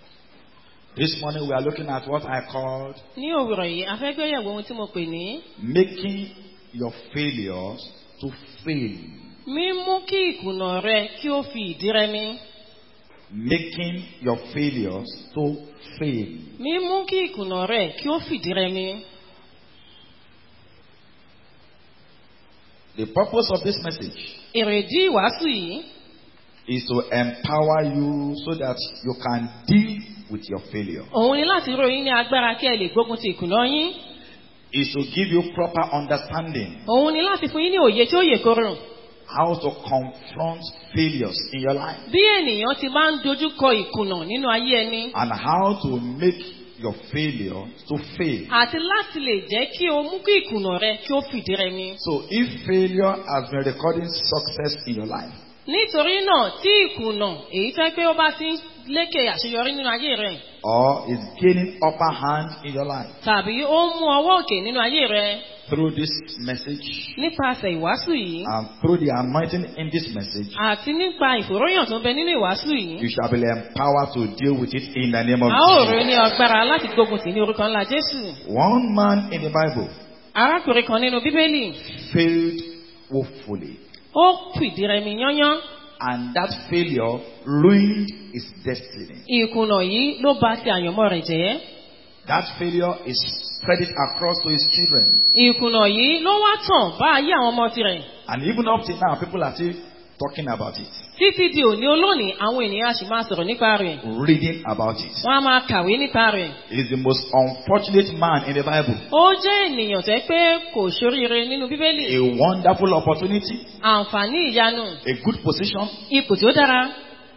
This morning we are looking at what I called Ní òwúrọ̀ yìí, a fẹ́ gbéyẹ̀wò ohun tí mo pè ní making your failures to fail. mímú kí ìkùnà rẹ kí ó fi ìdí rẹmi. Making your failures to fail. Mímú kí ìkùnà rẹ kí ó fìdí rẹmi. The purpose of this message Èrèdí ìwàásù yìí is to empower you so that you can deal with your failure. òun ni láti ró yín ní agbára kí ẹ lè gbógun ti ìkùnà yín. Is to give you proper understanding Òun ni láti fún yín ní òye tí ó yè korò. how to confront failures in your life Bí ènìyàn ti máa ń dojú kọ ìkùnà nínú ayé ẹni. and how to make your failure to fail. Àti láti lè jẹ́ kí o mú kí ìkùnà rẹ kí ó fìdí rẹmi. So if failure has been recording success in your life, Nítorí náà tí ìkùnà èyí fẹ́ pé ó bá ti ń lékè àṣeyọrí nínú ayé rẹ̀ or is gaining upper hand in your life tàbí ó ń mú ọwọ́ òkè nínú ayé rẹ̀ through this message nípasẹ̀ ìwàásù yìí and through the anointing in this message, àti nípa ìfòróyàn tó ń bẹ nínú ìwàásù yìí. you shall be empowered to deal with it in the name of A ó rò Jesus. ní agbára láti gbógun tì ní orúkọ ńlá Jésù. One man in the Bible Arákùnrin kan nínú Bíbélì, failed woefully, ó fìdí rẹmi yányán. and that failure ruined his destiny. Ìkùnà yìí ló bà ti àyànmọ́ rẹ̀ jẹ́. That failure is spread it across to his children. Ìkùnà yìí ló wá tàn bá ayé àwọn ọmọ tirẹ̀. And even up till now, people are still talking about it, Títí di òní olónìí, àwọn ènìyàn á sì máa sọ̀rọ̀ nípa rẹ̀. reading about it. Wọ́n á máa kàwé nípa rẹ̀. He is the most unfortunate man in the Bible. Ó jẹ́ ènìyàn tẹ́ pé kò ṣoríire nínú Bíbélì. A wonderful opportunity, Àǹfààní ìyanu, a good position, ipò tí ó dára,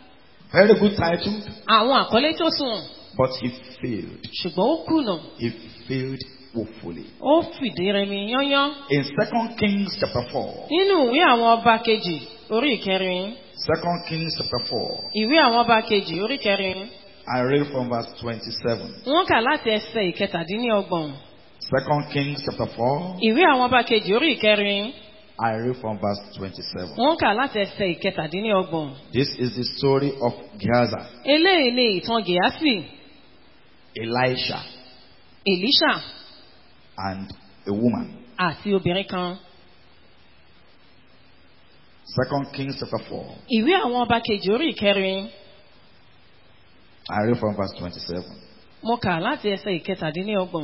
very good title, àwọn àkọlé tó sùn. but he failed. Ṣùgbọ́n ó kùnà. He failed woefully. Ó fìdí rẹmi yányán. In Second Kings chapter 4, Nínú ìwé àwọn ọba kejì orí ìkẹrin. Second Kings chapter 4, Ìwé àwọn ọba kejì orí ìkẹrin. I read from verse 27. Wọ́n kà láti ẹsẹ̀ ìkẹtàdínlọ́gbọ̀n. Second Kings chapter 4, Ìwé àwọn ọba kejì orí ìkẹrin. I read from verse 27. Wọ́n kà láti ẹsẹ̀ ìkẹtàdínlọ́gbọ̀n. This is the story of Gehazi, Eléyìí ni ìtàn Gèásì, Elisha, Èlíṣà and a woman. àti obìnrin kan. Second Kings chapter 4, Ìwé àwọn ọba kejì orí ìkẹrin. I read from verse 27. Mo kà láti ẹsẹ̀ ìkẹtàdínlọ́gbọ̀n.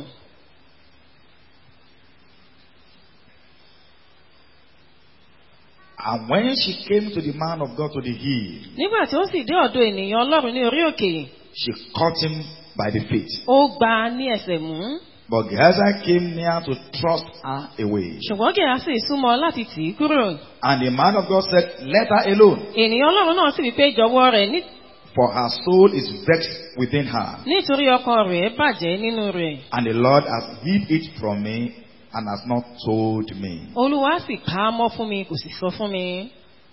And when she came to the man of God to the hill, Nígbà tí ó sì dé ọ̀dọ̀ ènìyàn Ọlọ́run ní orí òkè, she caught him by the feet. ó gbá a ní ẹsẹ̀ mú. But Gehazi came near to thrust her away. Ṣùgbọ́n Gèásì súnmọ́ láti tì í kúrò. And the man of God said, Let her alone, Ènìyàn Ọlọ́run náà sì wí pé jọ̀wọ́ rẹ̀ ní- for her soul is vexed within her. nítorí ọkàn rẹ̀ bàjẹ́ nínú rẹ̀. And the Lord has hid it from me and has not told me. Olúwa sì pa á mọ́ fún mi, kò sì sọ fún mi.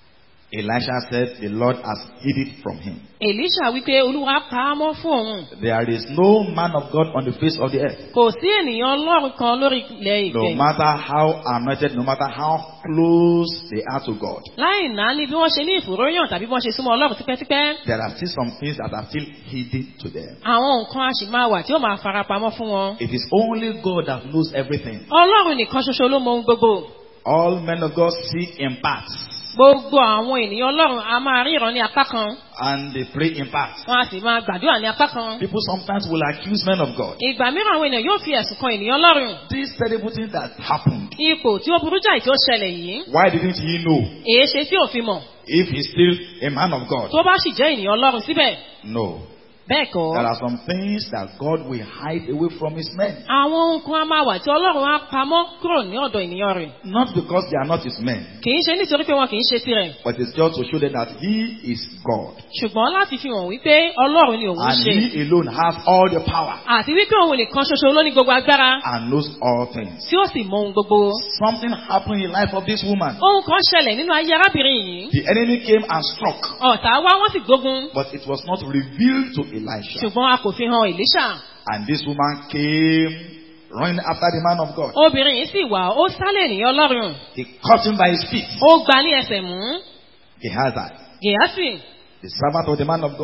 Elisha said, The Lord has hid it from him. Èlíṣà wípé Olúwa pa á mọ́ fún òun. There is no man of God on the face of the earth. Kò sí ènìyàn Ọlọ́run kan lórí ilẹ̀ No ìfẹ́. matter how anointed, no matter how close they are to God, Láì náà ni bí wọ́n ṣe ní ìfòròyàn tàbí bí wọ́n ṣe súnmọ́ Ọlọ́run tipẹ́tipẹ́. there are still some things that are still hidden to them. Àwọn nǹkan a sì máa wà tí ó máa farapamọ́ fún wọn. It is only God that knows everything. Ọlọ́run nìkan ṣoṣo ló mọ ohun gbogbo. All men of God see in parts Gbogbo àwọn ènìyàn Ọlọ́run a máa ríran ní apá kan. and they pray in parts. Wọ́n a sì máa gbàdúrà ní apá kan. People sometimes will accuse men of God. Ìgbà mìíràn àwọn ènìyàn yóò fi ẹ̀sùn kan ènìyàn Ọlọ́run. These terrible things that happened, Ipò tí ó burú jáì tí ó ṣẹlẹ̀ yìí. why didn't he know Èé ṣe tí ò fi mọ̀. if he's still a man of God? Tó bá sì jẹ́ ènìyàn Ọlọ́run síbẹ̀. No. Bẹ́ẹ̀ kọ́. There are some things that God will hide away from his men. Àwọn nǹkan a máa wà tí Ọlọ́run á pamọ́ kúrò ní ọ̀dọ̀ ènìyàn rẹ̀. Not because they are not his men, Kì í ṣe nítorí pé wọn kì í ṣe tirẹ̀. but it's just to show them that he is God. Ṣùgbọ́n láti fi hàn wípé Ọlọ́run ni òun And ṣe. he alone has all the power Àti wípé òun nìkan ṣoṣo ló ní gbogbo agbára. and knows all things. Tí ó sì mọ ohun gbogbo. Something happened in the life of this woman. Ohun kan ṣẹlẹ̀ nínú ayé arábìnrin yìí. The enemy came and struck, Ọ̀tá wá wọ́n sì gbógun. but it was not revealed to Elisha. Ṣùgbọ́n a kò fi hàn Èlíṣà. And this woman came running after the man of God. Obìnrin yìí sì wà, ó sálẹ̀ ènìyàn Ọlọ́run. He caught him by his feet. Ó gba ní ẹsẹ̀ mú. Gehazi, Gèásì, the servant of the man of God,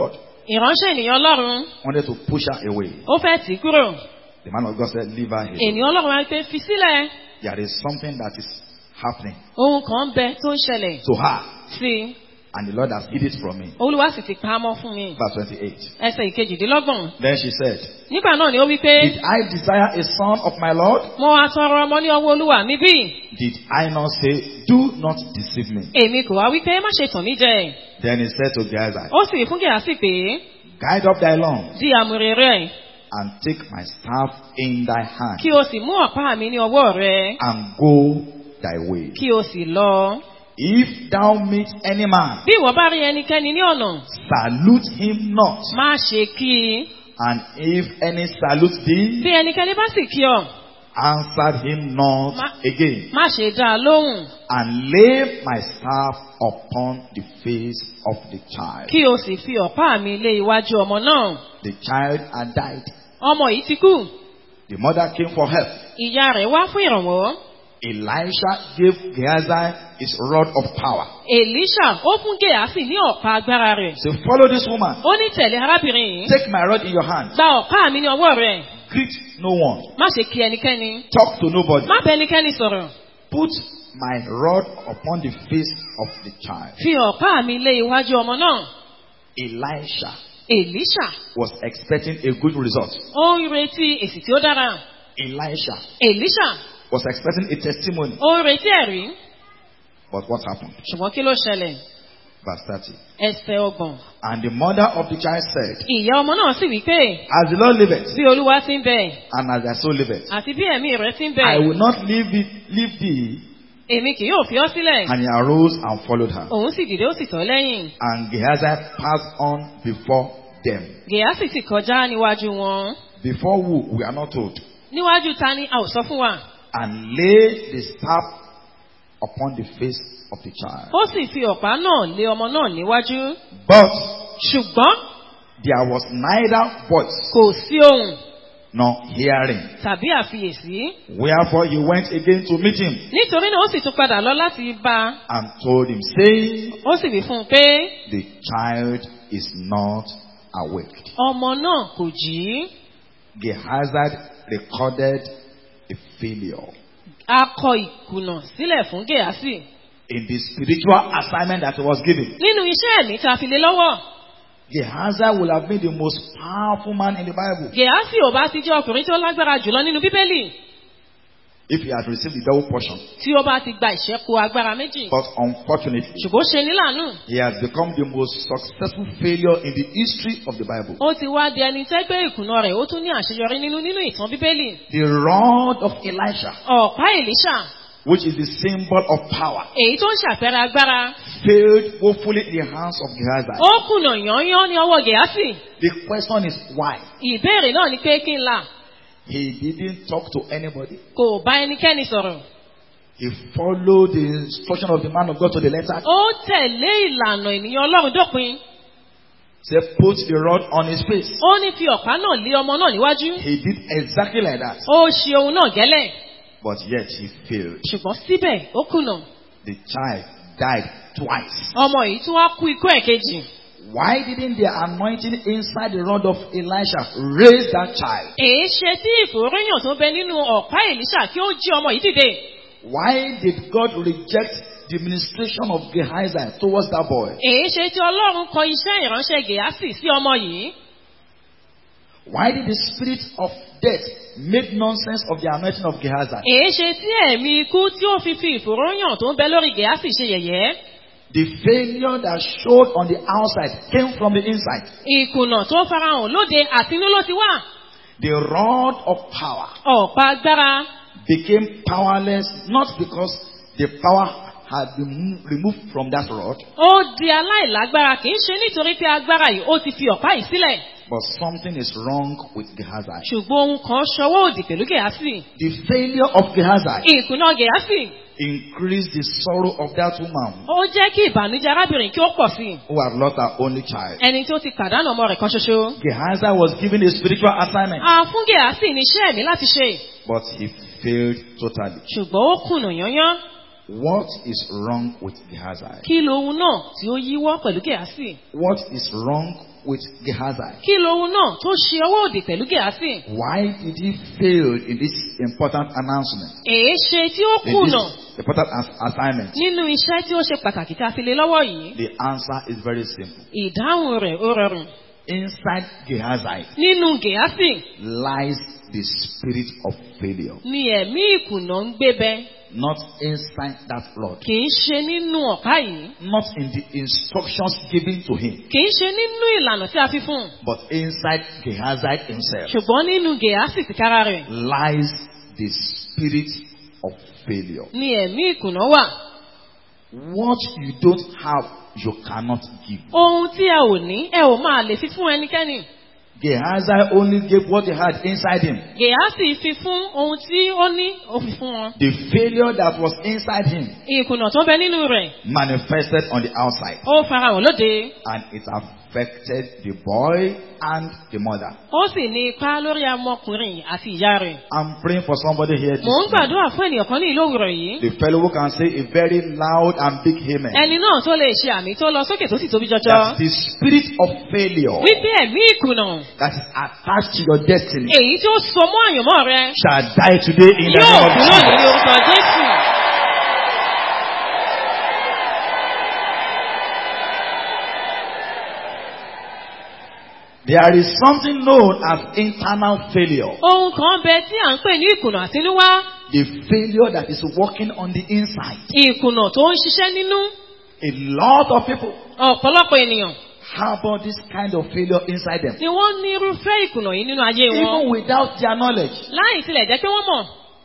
ìránṣẹ́ ènìyàn ọlọ́run wanted to push her away. ó fẹ́ tì í kúrò The man of God said, Leave her here. ènìyàn ọlọ́run wá pé fi sílẹ̀ There is something that is happening ohun kan ń bẹ tó ń ṣẹlẹ̀ to her, sí i and the Lord has hid it from me. olúwa sì ti pa á mọ́ fún mi Verse 28. ẹsẹ̀ ìkejìdínlọ́gbọ̀n Then she said, nígbà náà ni ó wí pé Did I desire a son of my Lord? mo wá tọrọ ọmọ ní ọwọ́ olúwa mi bí Did I not say, Do not deceive me? èmi kò wá wí pé má ṣe tàn mí jẹ Then he said to Gehazi, ó sì fún gèásì pé Guide up thy loins di àmùrè rẹ and take my staff in thy hand kí o sì mú ọ̀pá mi ní ọwọ́ rẹ and go thy way. kí o sì lọ. If thou meet any man, bí ìwọ bá rí ẹnikẹ́ni ní ọ̀nà salute him not. má ṣe kí i And if any salute thee, bí ẹnikẹ́ni bá sì kí ọ answer him not Ma- again. má ṣe dá a lóhùn And lay my staff upon the face of the child. kí o sì fi ọ̀pá mi lé iwájú ọmọ náà The child had died. ọmọ yìí ti kú The mother came for help. ìyá rẹ̀ wá fún ìrànwọ́ Elisha gave Gehazi his rod of power. èlíṣà ó fún gèásì ní ọ̀pá agbára rẹ̀ So follow this woman. ó ní tẹ̀lé arábìnrin yìí Take my rod in your hand. gba ọ̀pá mi ní ọwọ́ rẹ̀ Greet no one. má ṣe kí ẹnikẹ́ni Talk to nobody. má bẹ ẹnikẹ́ni sọ̀rọ̀ Put my rod upon the face of the child. fi ọ̀pá mi lé iwájú ọmọ náà Elisha èlíṣà was expecting a good result. ó ń retí èsì tí ó dára Elisha èlíṣà was expecting a testimony. ó ń retí ẹ̀rí But what happened? ṣùgbọ́n kí ló ṣẹlẹ̀ Verse 30. ẹsẹ̀ ọgbọ̀n And the mother of the child said, ìyá ọmọ náà sì wí pé As the Lord liveth, bí olúwa ti ń bẹ and and as thy soul liveth, àti bí ẹ̀mí rẹ̀ ti ń bẹ I will not leave, it, leave thee. èmi kì yóò fi ọ́ sílẹ̀ And he arose and followed her. òun sì dìde ó sì tọ́ lẹ́yìn And Gehazi passed on before them. gèásì sì kọjá níwájú wọn Before who? We are not told. níwájú ta ni a ò sọ fún wa And lay the staff upon the face of the child. ó sì fi ọ̀pá náà lé ọmọ náà níwájú But ṣùgbọ́n there was neither voice kò sí ohùn nor hearing. tàbí àfiyèsí Wherefore he went again to meet him nítorí náà ó sì tún padà lọ láti bá a and told him, saying, ó sì wí fún un pé The child is not awake. ọmọ náà kò jí Gehazi recorded a failure a kọ ìkùnà sílẹ̀ fún gèásì in the spiritual assignment that he was given. nínú iṣẹ́ ẹ̀mí tá a fi lé lọ́wọ́ Gehazi would have been the most powerful man in the Bible gèásì ò bá ti jẹ́ ọkùnrin tó lágbára jùlọ nínú bíbélì if he had received the double portion. tí ó bá ti gba ìṣẹ́kù agbára méjì But unfortunately, ṣùgbọ́n ó ṣe níláàánú he has become the most successful failure in the history of the Bible. ó ti wá di ẹni tẹ́gbẹ́ ìkùnà rẹ̀ ó tún ní àṣeyọrí nínú nínú ìtàn bíbélì The rod of Elisha, ọ̀pá èlíṣà which is the symbol of power, èyí tó ń ṣàpẹẹrẹ agbára failed woefully in the hands of Gehazi. ó kùnà yányán ní ọwọ́ gèásì The question is why? ìbéèrè náà ni pé kí n là He didn't talk to anybody. kò bá ẹnikẹ́ni sọ̀rọ̀ He followed the instruction of the man of God to the letter. ó tẹ̀lé ìlànà ènìyàn ọlọ́run dópin Say, put the rod on his face. ó ní fi ọ̀pá náà lé ọmọ náà níwájú He did exactly like that. ó ṣe ohun náà gẹ́lẹ̀ But yet he failed. ṣùgbọ́n síbẹ̀ ó kùnà The child died twice. ọmọ yìí tún wá kú ikú ẹ̀kejì Why didn't the anointing inside the rod of Elisha raise that child? èé ṣe tí ìfòróyàn tó bẹ nínú ọ̀pá èlíṣà kí ó jí ọmọ yìí dìde Why did God reject the ministration of Gehazi towards that boy? èé ṣe tí ọlọ́run kọ iṣẹ́ ìránṣẹ́ gèásì sí ọmọ yìí Why did the spirit of death make nonsense of the anointing of Gehazi? èé ṣe tí ẹ̀mí ikú tí ó fi fi ìfòróyàn tó ń bẹ lórí gèásì ṣe yẹ̀yẹ́ The failure that showed on the outside came from the inside. ìkùnà tó farahàn lóde àtinú ló ti wà The rod of power ọ̀pá agbára became powerless not because the power had been mo- removed from that rod, ó di aláìlágbára kì í ṣe nítorí pé agbára yìí ó ti fi ọ̀pá yìí sílẹ̀ but something is wrong with Gehazi. ṣùgbọ́n ohun kan ṣọwọ́ òdì pẹ̀lú gèásì The failure of Gehazi ìkùnà gèásì increased the sorrow of that woman ó jẹ́ kí ìbànújẹ́ arábìnrin kí ó pọ̀ sí i who had lost her only child. ẹni tó ti pàdánù ọmọ rẹ̀ kan ṣoṣo Gehazi was given a spiritual assignment, a fún gèásì ní iṣẹ́ ẹ̀mí láti ṣe but he failed totally. ṣùgbọ́n ó kùnà yányán What is wrong with Gehazi? kí lohun náà tí ó yíwọ́ pẹ̀lú gèásì What is wrong with Gehazi? kí lohun náà tó ṣe ọwọ́ òdì pẹ̀lú gẹ̀ásì Why did he fail in this important announcement? èé ṣe tí ó In kùnà this important as- assignment? nínú iṣẹ́ tí ó ṣe pàtàkì tá a fi lé lọ́wọ́ yìí The answer is very simple. ìdáhùn rẹ̀ ó rọrùn Inside Gehazi nínú gẹ̀ásì lies the spirit of failure, ni ẹ̀mí ìkùnà ń gbé bẹ not inside that Lord, kì í ṣe nínú ọ̀pá yìí not in the instructions given to him, kì í ṣe nínú ìlànà tí a fi fún un but inside Gehazi himself ṣùgbọ́n nínú gẹ̀ásì tìkára rẹ̀ lies the spirit of failure. ni ẹ̀mí ìkùnà wà What you don't have, you cannot give. ohun tí ẹ ò ní ẹ ò máa lè fi fún ẹnikẹ́ni Gehazi only gave what he had inside him. gẹ̀ásì fi fún ohun tí ó ní ó fi fún wọn The failure that was inside him ìkùnà tó ń bẹ nínú rẹ̀ manifested on the outside, ó farahàn lóde and it affected the boy and the mother. ó sì ní ipa lórí ọmọkùnrin àti ìyá rẹ̀ I'm praying for somebody here. This mò ń morning. gbàdúrà fún ènìyàn kan ní ìlú òwúrọ̀ yìí The fellow who can say a very loud and big amen. ẹni náà tó lè ṣe àmì tó lọ sókè tó sì tóbi jọjọ That the spirit of failure wípé ẹ̀mí ìkùnà that is attached to your destiny èyí tí ó so mọ́ àyànmọ́ rẹ shall die today in the yóò name of kú lónìí ní Jesus. orúkọ jésù There is something known as internal failure. ohun kan bẹ tí à ń pè ní ìkùnà àtinúwá The failure that is working on the inside. ìkùnà tó ń ṣiṣẹ́ nínú A lot of people ọ̀pọ̀lọpọ̀ ènìyàn harbor this kind of failure inside them. ni wọ́n ní irúfẹ́ ìkùnà yìí nínú ayé wọn Even without their knowledge. láì tilẹ̀ jẹ́ pé wọ́n mọ̀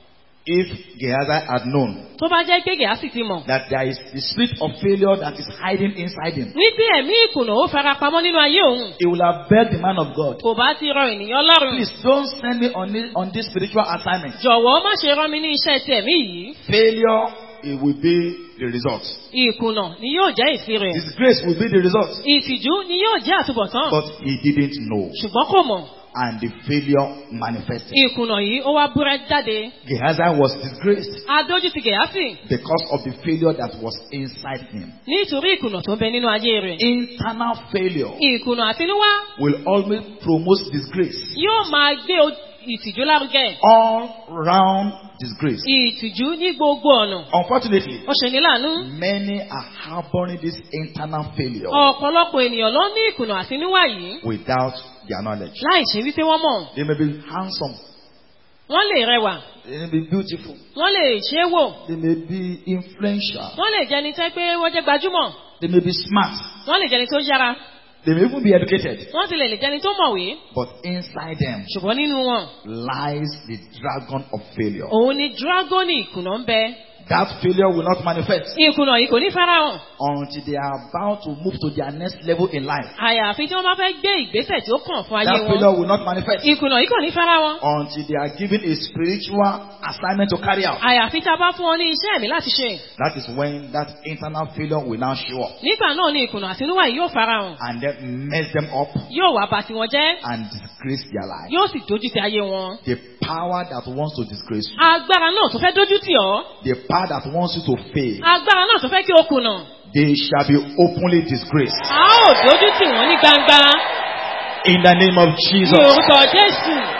If Gehazi had known tó bá jẹ́ pé gẹ̀ásì ti mọ̀ that there is the spirit of failure that is hiding inside him, wípé ẹ̀mí ìkùnà ó fara pamọ́ nínú ayé òun he would have begged the man of God, kò bá ti rọ ènìyàn lọ́rùn please don't send me on this, on this spiritual assignment. jọ̀wọ́ má ṣe rán mi ní iṣẹ́ ti ẹ̀mí yìí Failure, it will be the result. ìkùnà ni yóò jẹ́ ìsí rẹ̀ Disgrace will be the result. ìtìjú ni yóò jẹ́ àtúbọ̀tán But he didn't know. ṣùgbọ́n kò mọ̀ And the failure manifested. ìkùnà yìí ó wá búrẹ́ jáde Gehazi was disgraced adójú ti gẹ̀ásì because of the failure that was inside him. nítorí ìkùnà tó ń bẹ nínú ayé rẹ̀ Internal failure ìkùnà àtinúwá will always promote disgrace. yóò máa gbé o- ìtìjú lárugẹ All round disgrace. ìtìjú ní gbogbo ọ̀nà Unfortunately, ó ṣe ní láàánú many are harboring this internal failure ọ̀pọ̀lọpọ̀ ènìyàn ló ní ìkùnà àtinúwá yìí without their knowledge. láì ṣe wípé wọ́n mọ̀ They may be handsome, wọ́n lè rẹwà they may be beautiful, wọ́n lè ṣe é wò they may be influential, wọ́n lè jẹni tẹ́ pé wọ́n jẹ́ gbajúmọ̀ they may be smart, wọ́n lè jẹni tó yára they may even be educated. wọ́n sì lè lè jẹni tó mọ̀wé But inside them ṣùgbọ́n nínú wọn lies the dragon of failure. òun ni dragoni ìkùnà ń bẹ That failure will not manifest ìkùnà yìí kò ní farahàn until they are about to move to their next level in life. àyàfi tí wọ́n bá fẹ́ gbé ìgbésẹ̀ tí ó kàn fún ayé That wọn failure will not manifest ìkùnà yìí kò ní farahàn until they are given a spiritual assignment to carry out. àyàfi tá a bá fún wọn ní iṣẹ́ ẹ̀mí láti ṣe That is when that internal failure will now show up nígbà náà ni ìkùnà àtinúwá yìí yóò farahàn and then mess them up yóò wá bà tiwọn jẹ́ and disgrace their life. yóò sì dójú ti ayé wọn The power that wants to disgrace you, agbára náà tó fẹ́ dójú tì ọ́ the power that wants you to fail, agbára náà tó fẹ́ kí o kùnà they shall be openly disgraced. a ó dójú tì wọ́n ní gbangba In the name of ní Jesus. orúkọ jésù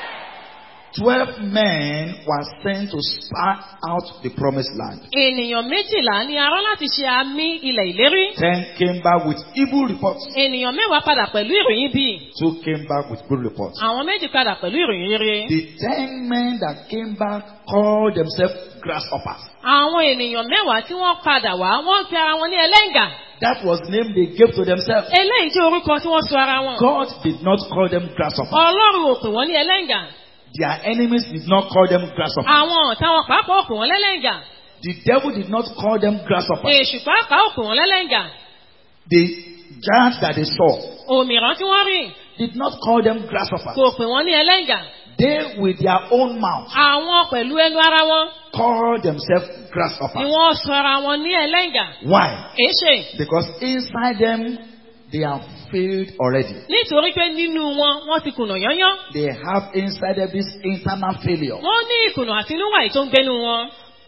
Twelve men were sent to spy out the promised land. ènìyàn méjìlá ni a rán láti ṣe àmì ilẹ̀ ìlérí Ten came back with evil reports. ènìyàn mẹ́wàá padà pẹ̀lú ìròyìn bíi Two came back with good reports. àwọn méjì padà pẹ̀lú ìròyìn rere The ten men that came back called themselves grasshoppers. àwọn ènìyàn mẹ́wàá tí wọ́n padà wá wọ́n pe ara wọn ní ẹlẹ́ngà That was the name they gave to themselves. eléyìí tí orúkọ tí wọ́n sọ ara wọn God did not call them grasshoppers. ọlọ́run ò pè wọ́n ní ẹlẹ́ngà Their enemies did not call them grasshoppers. àwọn ọ̀tá wọn pàápàá ò pè wọ́n lẹ́lẹ́ngà The devil did not call them grasshoppers. èṣù pàápàá ò pè wọ́n lẹ́lẹ́ngà The giants that they saw òmìrán tí wọ́n rí did not call them grasshoppers. kò pè wọ́n ní ẹlẹ́ngà They, with their own mouth, àwọn pẹ̀lú ẹnu ara wọn called themselves ni grasshoppers. wọ́n sọ ara wọn ní ẹlẹ́ngà Why? kìí ṣe Because inside them, they have failed already. nítorí pé nínú wọn wọ́n ti kùnà yányán They have inside them this internal failure. wọ́n ní ìkùnà àtinúwà yìí tó ń gbénu wọn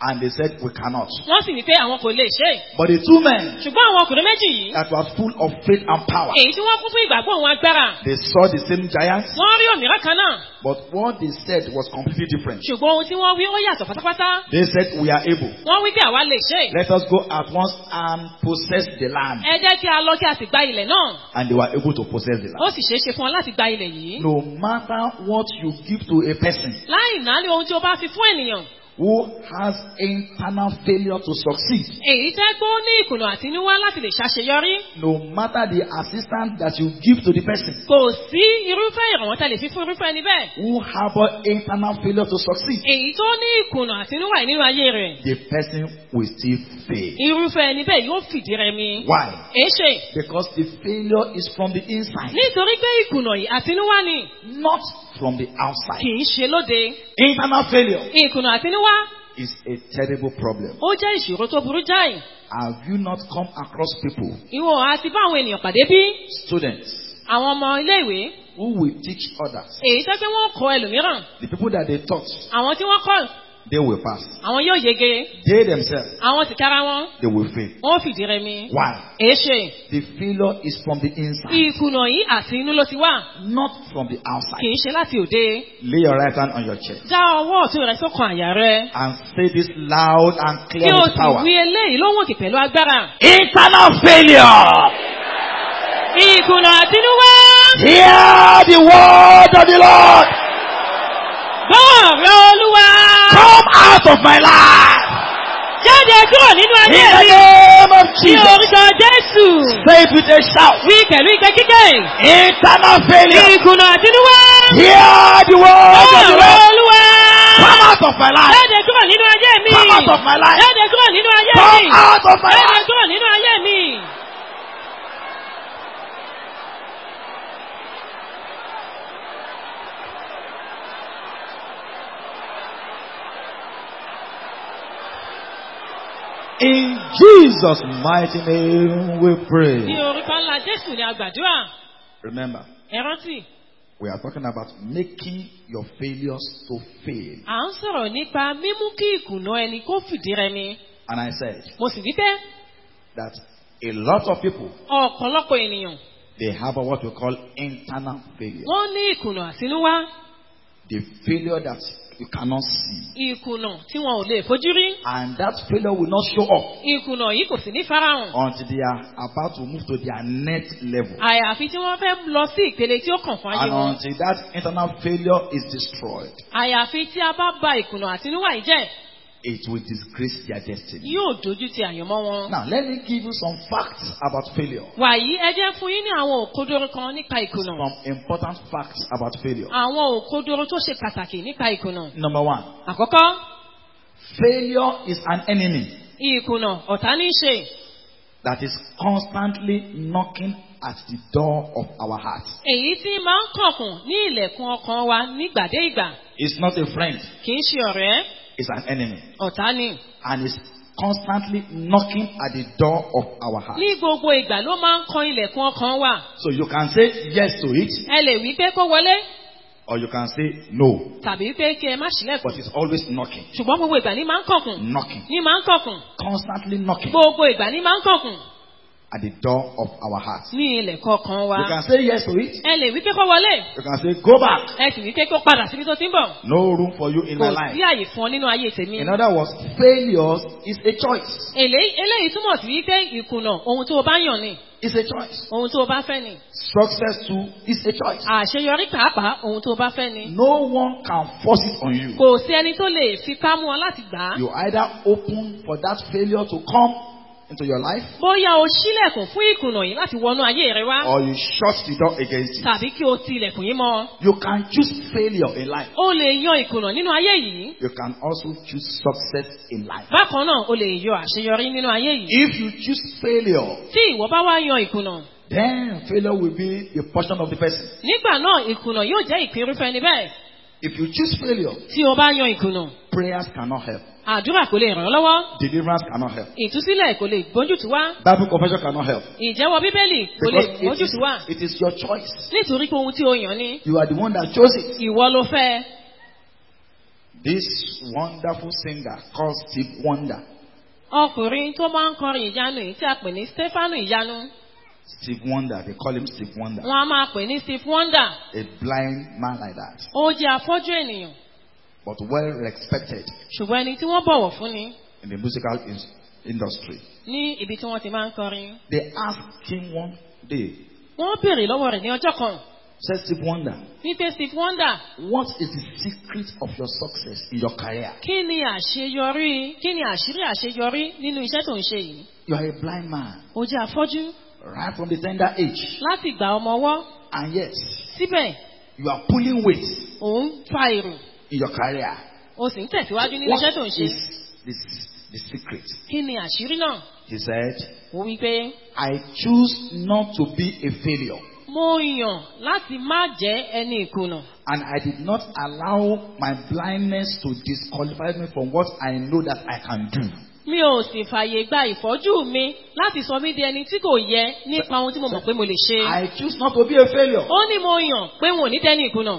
And they said, We cannot. wọ́n sì wí pé àwọn kò lè ṣe é. But the two men ṣùgbọ́n àwọn ọkùnrin méjì yìí that were full of faith and power, èyí tí wọ́n kún fún ìgbàgbọ́ òun agbára they saw the same giants, wọ́n rí òmíràn kan náà but what they said was completely different. ṣùgbọ́n ohun tí wọ́n wí ó yàtọ̀ pátápátá They said, We are able. wọ́n wí pé àwa lè ṣe é. Let us go at once and possess the land. ẹ jẹ́ kí a lọ kí a sì gba ilẹ̀ náà And they were able to possess the ó land. sì ṣeé ṣe fún wọn láti gba ilẹ̀ yìí No matter what you give to a person láì náà ní ohun tí o bá fi fún ènìyàn who has internal failure to succeed, èyí tẹ́ pé ó ní ìkùnà àtinúwá láti lè ṣàṣeyọrí no matter the assistance that you give to the person kò sí irúfẹ́ ìrànwọ́ tẹ́ lè fi fún irúfẹ́ ẹni bẹ́ẹ̀ who harbor internal failure to succeed, èyí tó ní ìkùnà àtinúwá yìí nínú ayé rẹ̀ the person will still fail. irúfẹ́ ẹni bẹ́ẹ̀ yóò fìdí rẹmi Why? èéṣe Because the failure is from the inside, nítorí pé ìkùnà yìí àtinúwá ni not from the kì outside. í ṣe lóde Internal failure ìkùnà àtinúwá is a terrible problem. ó jẹ́ ìṣòro tó burú jáì Have you not come across people, ìwọ àti bá àwọn ènìyàn pàdé bí students, àwọn ọmọ iléèwé who will teach others? èyí tẹ́ pé wọ́n kọ́ ẹlòmíràn The people that they taught, àwọn tí wọ́n kọ́ they will pass. àwọn yóò yege They themselves, àwọn tìkára wọn they will fail. wọ́n fìdí rẹmi Why? èéṣe The failure is from the inside, ìkùnà yìí àti inú ló ti wà not from the kì outside. í ṣe láti òde Lay your right hand on your chest já ọwọ́ ọ̀tún rẹ sọ́kàn àyà rẹ and say this loud and kí clear o with sì power. wí eléyìí lóhùn òkè pẹ̀lú agbára Internal failure. ìkùnà àtinúwá Hear the word of the Lord. gbọ́ọ̀rọ̀ olúwa Come out of my life. jáde kúrò nínú In ayé the mi name of ní Jesus. orúkọ jésù Say it with a shout. wí pẹ̀lú ìgbẹ́ kíkẹ́ Internal failure. ìkùnà àtinúwá Hear the word of the gbọ́ọ̀rọ̀ Lord. olúwa Come out of my life. jáde kúrò nínú ayé mi Come out of my life. jáde kúrò nínú ayé Come mi out of my jáde life. kúrò nínú ayé mi. In Jesus' mighty name we ní pray. orúkọ ńlá jésù ni a gbàdúrà Remember, ẹ rántí we are talking about making your failures to fail. à ń sọ̀rọ̀ nípa mímú kí ìkùnà ẹni kó fìdí rẹmi And I said mo sì wí pé that a lot of people, ọ̀pọ̀lọpọ̀ ènìyàn they harbor what we call internal failure. wọ́n ní ìkùnà àtinúwá The failure that you cannot see. ìkùnà tí wọn ò lè fojú rí And that failure will not show up ìkùnà yìí kò sì ní farahàn until they are about to move to their next level. àyàfi tí wọ́n fẹ́ lọ sí ìpele tí ó kàn fún ayé And wọn until that internal failure is destroyed, àyàfi tí a bá ba ìkùnà àtinúwá yìí jẹ́ it will disgrace their destiny. yóò dojú ti àyànmọ́ wọn. Now, let me give you some facts about failure. wàyí ẹ jẹ́ fún yín ní àwọn òkodoro kan nípa ìkùnà Some important facts about failure. àwọn òkodoro tó ṣe pàtàkì nípa ìkùnà. Number one, àkọ́kọ́ failure is an enemy ìkùnà ọ̀tá ní í ṣe that is constantly knocking at the door of our hearts. èyí tí máa ń kànkùn ní ilẹ̀kùn ọkàn wa nígbàdé ìgbà It's not a friend, kì í ṣe ọ̀rẹ́ it's an enemy. ọ̀tá ni. And it's constantly knocking at the door of our hearts. ní gbogbo ìgbà ló máa ń kan ilẹ̀kùn ọkàn wa So you can say yes to it, ẹ lè wí pé kó wọlé or you can say no. tàbí pé kí ẹ má ṣílẹ̀kùn But it's always knocking, ṣùgbọ́n gbogbo ìgbà ní máa ń kànkùn knocking, ní máa ń kànkùn constantly knocking gbogbo ìgbà ní máa ń kànkùn at the door of our hearts. ní ilẹ̀kùn ọkàn wa You can say yes to it, ẹ lè wí pé kó wọlé you can say go back. ẹ sì wí pé kó padà síbi tó ti ń bọ̀ No room for you in my kò life. sí àyè fún ọ nínú ayé tèmi. In other words, failures is a choice. Èlé- eléyìí túmọ̀ sí wípé ìkùnà ohun tó o bá yàn ni It's a choice. ohun tó o bá fẹ́ ni Success too is a choice. àṣeyọrí pàápàá ohun tó o bá fẹ́ ni. No one can force it on you. kò sí ẹni tó lè fipá mú ọ láti gbà á. You either open for that failure to come into your life bóyá o ṣílẹ̀kùn fún ìkùnà yìí láti wọnú ayé rẹ wá or you shut the door against it. tàbí kí o ti ilẹ̀kùn yìí mọ́. You can choose failure in life. o lè yan ìkùnà nínú ayé yìí. You can also choose success in life. bákan náà o lè yọ àṣeyọrí nínú ayé yìí. If you choose failure, tí ìwọ bá wá yan ìkùnà then failure will be the portion of the person. nígbà náà ìkùnà yóò jẹ́ ìpín irúfẹ́ ẹni bẹ́ẹ̀. If you choose failure, tí o bá yan ìkùnà prayers cannot help. àdúrà kò lè ràn ọ́ lọ́wọ́ Deliverance cannot help. ìtúsílẹ̀ kò lè gbójútù wá Bible confession cannot help. ìjẹ́wọ́ bíbélì kò lè Because it is, gbójútù wá it is your choice. nítorí pé ohun tí o yàn ni You are the one that chose it. ìwọ ló fẹ́ This wonderful singer called Steve Wonder. ọkùnrin tó máa ń kọrin ìyanu yìí tí a pè ní stefanu ìyanu Steve Wonder, they call him Steve Wonder. wọn a máa pè ní steve wonder A blind man like that, ó jẹ́ afọ́jú ènìyàn but well respected ṣùgbọ́n ẹni tí wọ́n bọ̀wọ̀ fún ni in the musical in- industry. ní ibi tí wọ́n ti máa ń kọrin. They asked him one day, wọ́n béèrè lọ́wọ́ rẹ̀ ní ọjọ́ kan said Steve Wonder, wípé steve wonder what is the secret of your success in your career? kí ni àṣeyọrí kí ni àṣírí àṣeyọrí nínú iṣẹ́ tó ń ṣe yìí. You are a blind man, ó jẹ́ afọ́jú right from the tender age, láti ìgbà ọmọ ọwọ́ and yet síbẹ̀ you are pulling weight òun fa èrò in your career. ó sì ń tẹ̀síwájú nínú What iṣẹ́ tó ń ṣe. is this, the secret? kí ni àṣírí náà? He said, ó wí pé I choose not to be a failure. mo yàn láti má jẹ́ ẹni ìkùnà. And I did not allow my blindness to disqualify me from what I know that I can do. mi ò sì fàyè gba ìfọ́jú mi láti sọ mí di ẹni tí kò yẹ nípa ohun tí mo mọ̀ pé mo lè ṣe. I choose not to be a failure. ó ní mo yàn pé wọn ò ní dẹ́ni ìkùnà.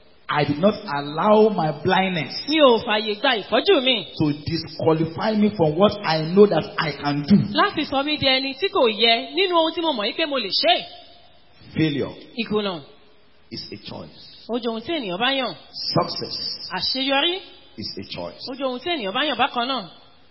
I did not allow my blindness mi ò fàyè gba ìfọ́jú mi to disqualify me from what I know that I can do. láti sọ mí di ẹni tí kò yẹ nínú ohun tí mo mọ̀ yí pé mo lè ṣe. Failure ìkùnà is a choice. ó jẹ́ ohun tí ènìyàn bá yàn. Success àṣeyọrí is a choice. ó jẹ́ ohun tí ènìyàn bá yàn bákan náà.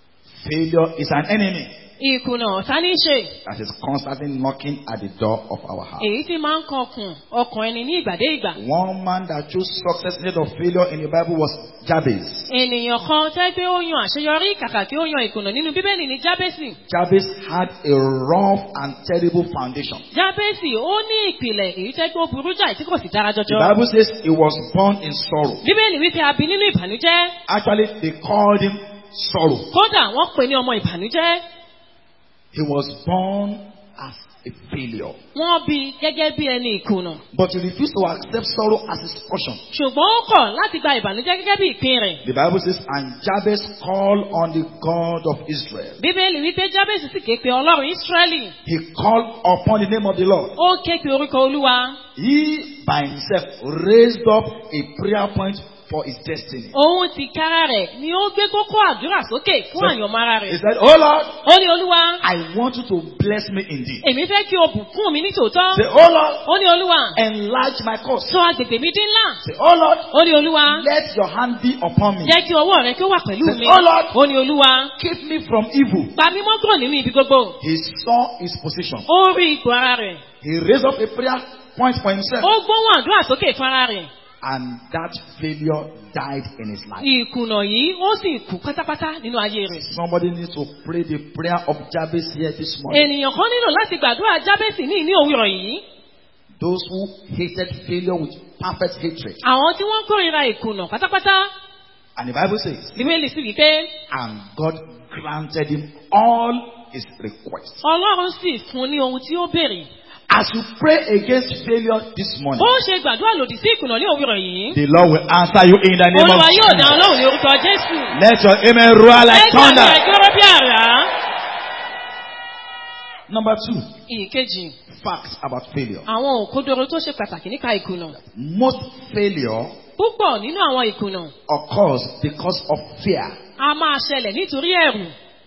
Failure is an enemy ìkùnà ọ̀tá ní í ṣe. that is constantly knocking at the door of our heart. èyí tí máa ń kọkùn ọkàn ẹni ní ìgbà dé ìgbà. One man that chose success instead of failure in the Bible was Jabez. ènìyàn kan tẹ́ pé ó yan àṣeyọrí kàkà kí ó yan ìkùnà nínú bíbélì ní jábẹ́sì. Jabez had a rough and terrible foundation. jábẹ́sì ó ní ìpìlẹ̀ èyí tẹ́ pé ó burú jáì tí kò sì dára The jọjọ. Bible says he was born in sorrow. bíbélì wípé a bí nínú ìbànújẹ́. Actually, they called him sorrow. kódà wọ́n pè ní ọmọ ìbànújẹ́. He was born as a failure. wọ́n bí gẹ́gẹ́ bí ẹni ìkùnà. But he refused to accept sorrow as his portion. ṣùgbọ́n ó kọ̀ láti gba ìbànújẹ́ gẹ́gẹ́ bí ìpín rẹ̀. The Bible says, and Jabez called on the God of Israel. bíbélì wípé jábẹ́sì sì ké pe ọlọ́run ísírẹ́lì. He called upon the name of the Lord. ó ké pe orúkọ olúwa. He by himself raised up a prayer point for his destiny. òun ti kára rẹ̀ ni ó gbé kókó àdúrà sókè fún àyànmọ́ ara He rẹ̀. said, Oh Lord, ó ní olúwa I want you to bless me indeed. èmi fẹ́ kí o bùkún mi ní tòótọ́. Say, Oh Lord, ó ní olúwa enlarge my cause. sọ agbègbè mi dín ńlá. Say, Oh Lord, ó ní olúwa let your hand be upon me. jẹ́ kí ọwọ́ rẹ kí ó wà pẹ̀lú mi. Oh Lord. ó ní olúwa Keep me from evil. pa mí mọ́ kúrò nínú ibi gbogbo. He saw his position. ó rí ipò ara rẹ̀. He raised up a prayer point for himself. ó gbóhùn àdúrà sókè fún ara rẹ̀. And that failure died in his life. ìkùnà yìí ó sì kú pátápátá nínú ayé rẹ̀. Somebody needs to pray the prayer of Jabez here this morning. ènìyàn kan nílò láti gbàdúrà jábẹ́sì ní ìní òwúrọ̀ yìí. Those who hated failure with perfect hatred. àwọn tí wọ́n kórìíra ìkùnà pátápátá. And the Bible says, bíbélì sì wí pé and God granted him all his requests. ọlọ́run sì fún ní ohun tí ó béèrè. As you pray against failure this morning, bó ṣe gbàdúrà lòdì sí ìkùnà ní òwúrọ̀ yìí. the Lord will answer you in the name of olúwa yóò dá Jesus. ọlọ́run ní orúkọ jésù. Let your amen roar like ẹgbẹ́ rẹ̀ thunder. gbọ́rọ̀ bí àrá. Number two, ìkejì facts about failure. àwọn òkodoro tó ṣe pàtàkì nípa ìkùnà. Most failure púpọ̀ nínú àwọn ìkùnà occurs because of fear. a máa ṣẹlẹ̀ nítorí ẹ̀rù.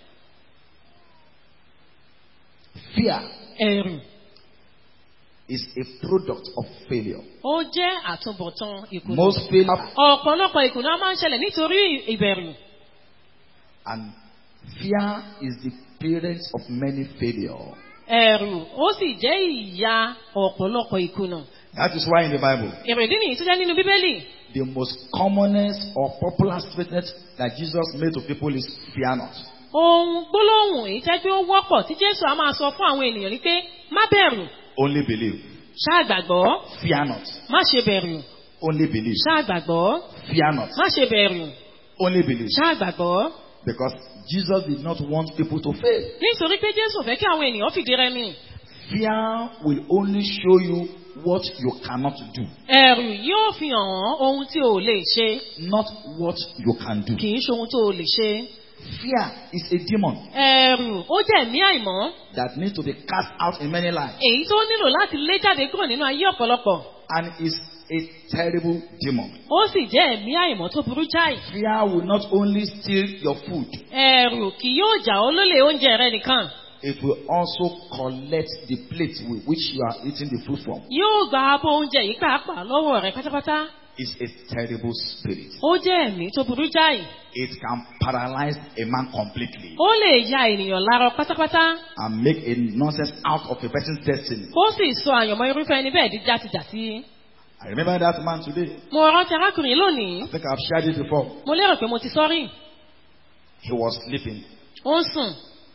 Fear ẹ̀rù is a product of failure. ó jẹ́ àtúbọ̀tán ìkùnà. Most failure ọ̀pọ̀lọpọ̀ ìkùnà máa ń ṣẹlẹ̀ nítorí ìbẹ̀rù. and fear is the parent of many failure. ẹ̀rù ó sì jẹ́ ìyá ọ̀pọ̀lọpọ̀ ìkùnà. That is why in the Bible, èrèdí nìyí tó jẹ́ nínú bíbélì. the most commonest or popular statement that Jesus made to people is fear not. ohun gbólóhùn èyí tẹ́ pé ó wọ́pọ̀ tí jésù á máa sọ fún àwọn ènìyàn ni pé má bẹ̀rù Only believe. ṣáà gbàgbọ́ Fear not. má ṣe bẹ̀rù Only believe. ṣáà gbàgbọ́ Fear not. má ṣe bẹ̀rù Only believe. ṣáà gbàgbọ́. Because Jesus did not want people to fail. nítorí pé jésù fẹ́ kí àwọn ènìyàn fìdí rẹmi. Fear will only show you what you cannot do, ẹ̀rù yóò fi hàn án ohun tí o lè ṣe not what you can do. kì í ṣe ohun tó o lè ṣe. Fear is a demon ẹ̀rù ó jẹ́ ẹ̀mí àìmọ́ that needs to be cast out in many lives èyí tó nílò láti lé jáde kúrò nínú ayé ọ̀pọ̀lọpọ̀. and is a terrible demon. ó sì jẹ́ ẹ̀mí àìmọ́ tó burú jáì. Fear will not only steal your food, ẹ̀rù kì yóò jà ó lólè oúnjẹ rẹ nìkan. it will also collect the plate with which you are eating the food from. yóò gba abọ́ oúnjẹ yìí pàápàá lọ́wọ́ rẹ pátápátá. It's a terrible spirit. ó jẹ́ ẹ̀mí tó burú jáì. It can paralyze a man completely ó lè ya ènìyàn lárọ pátápátá. and make a nonsense out of a person's destiny. ó sì sọ àyànmọ́ irúfẹ́ ẹni bẹ́ẹ̀ di játijàti. I remember that man today. mo rántí arákùnrin lónìí. I think I've shared it before. mo lérò pé mo ti sọ́rí. He was sleeping, ó ń sùn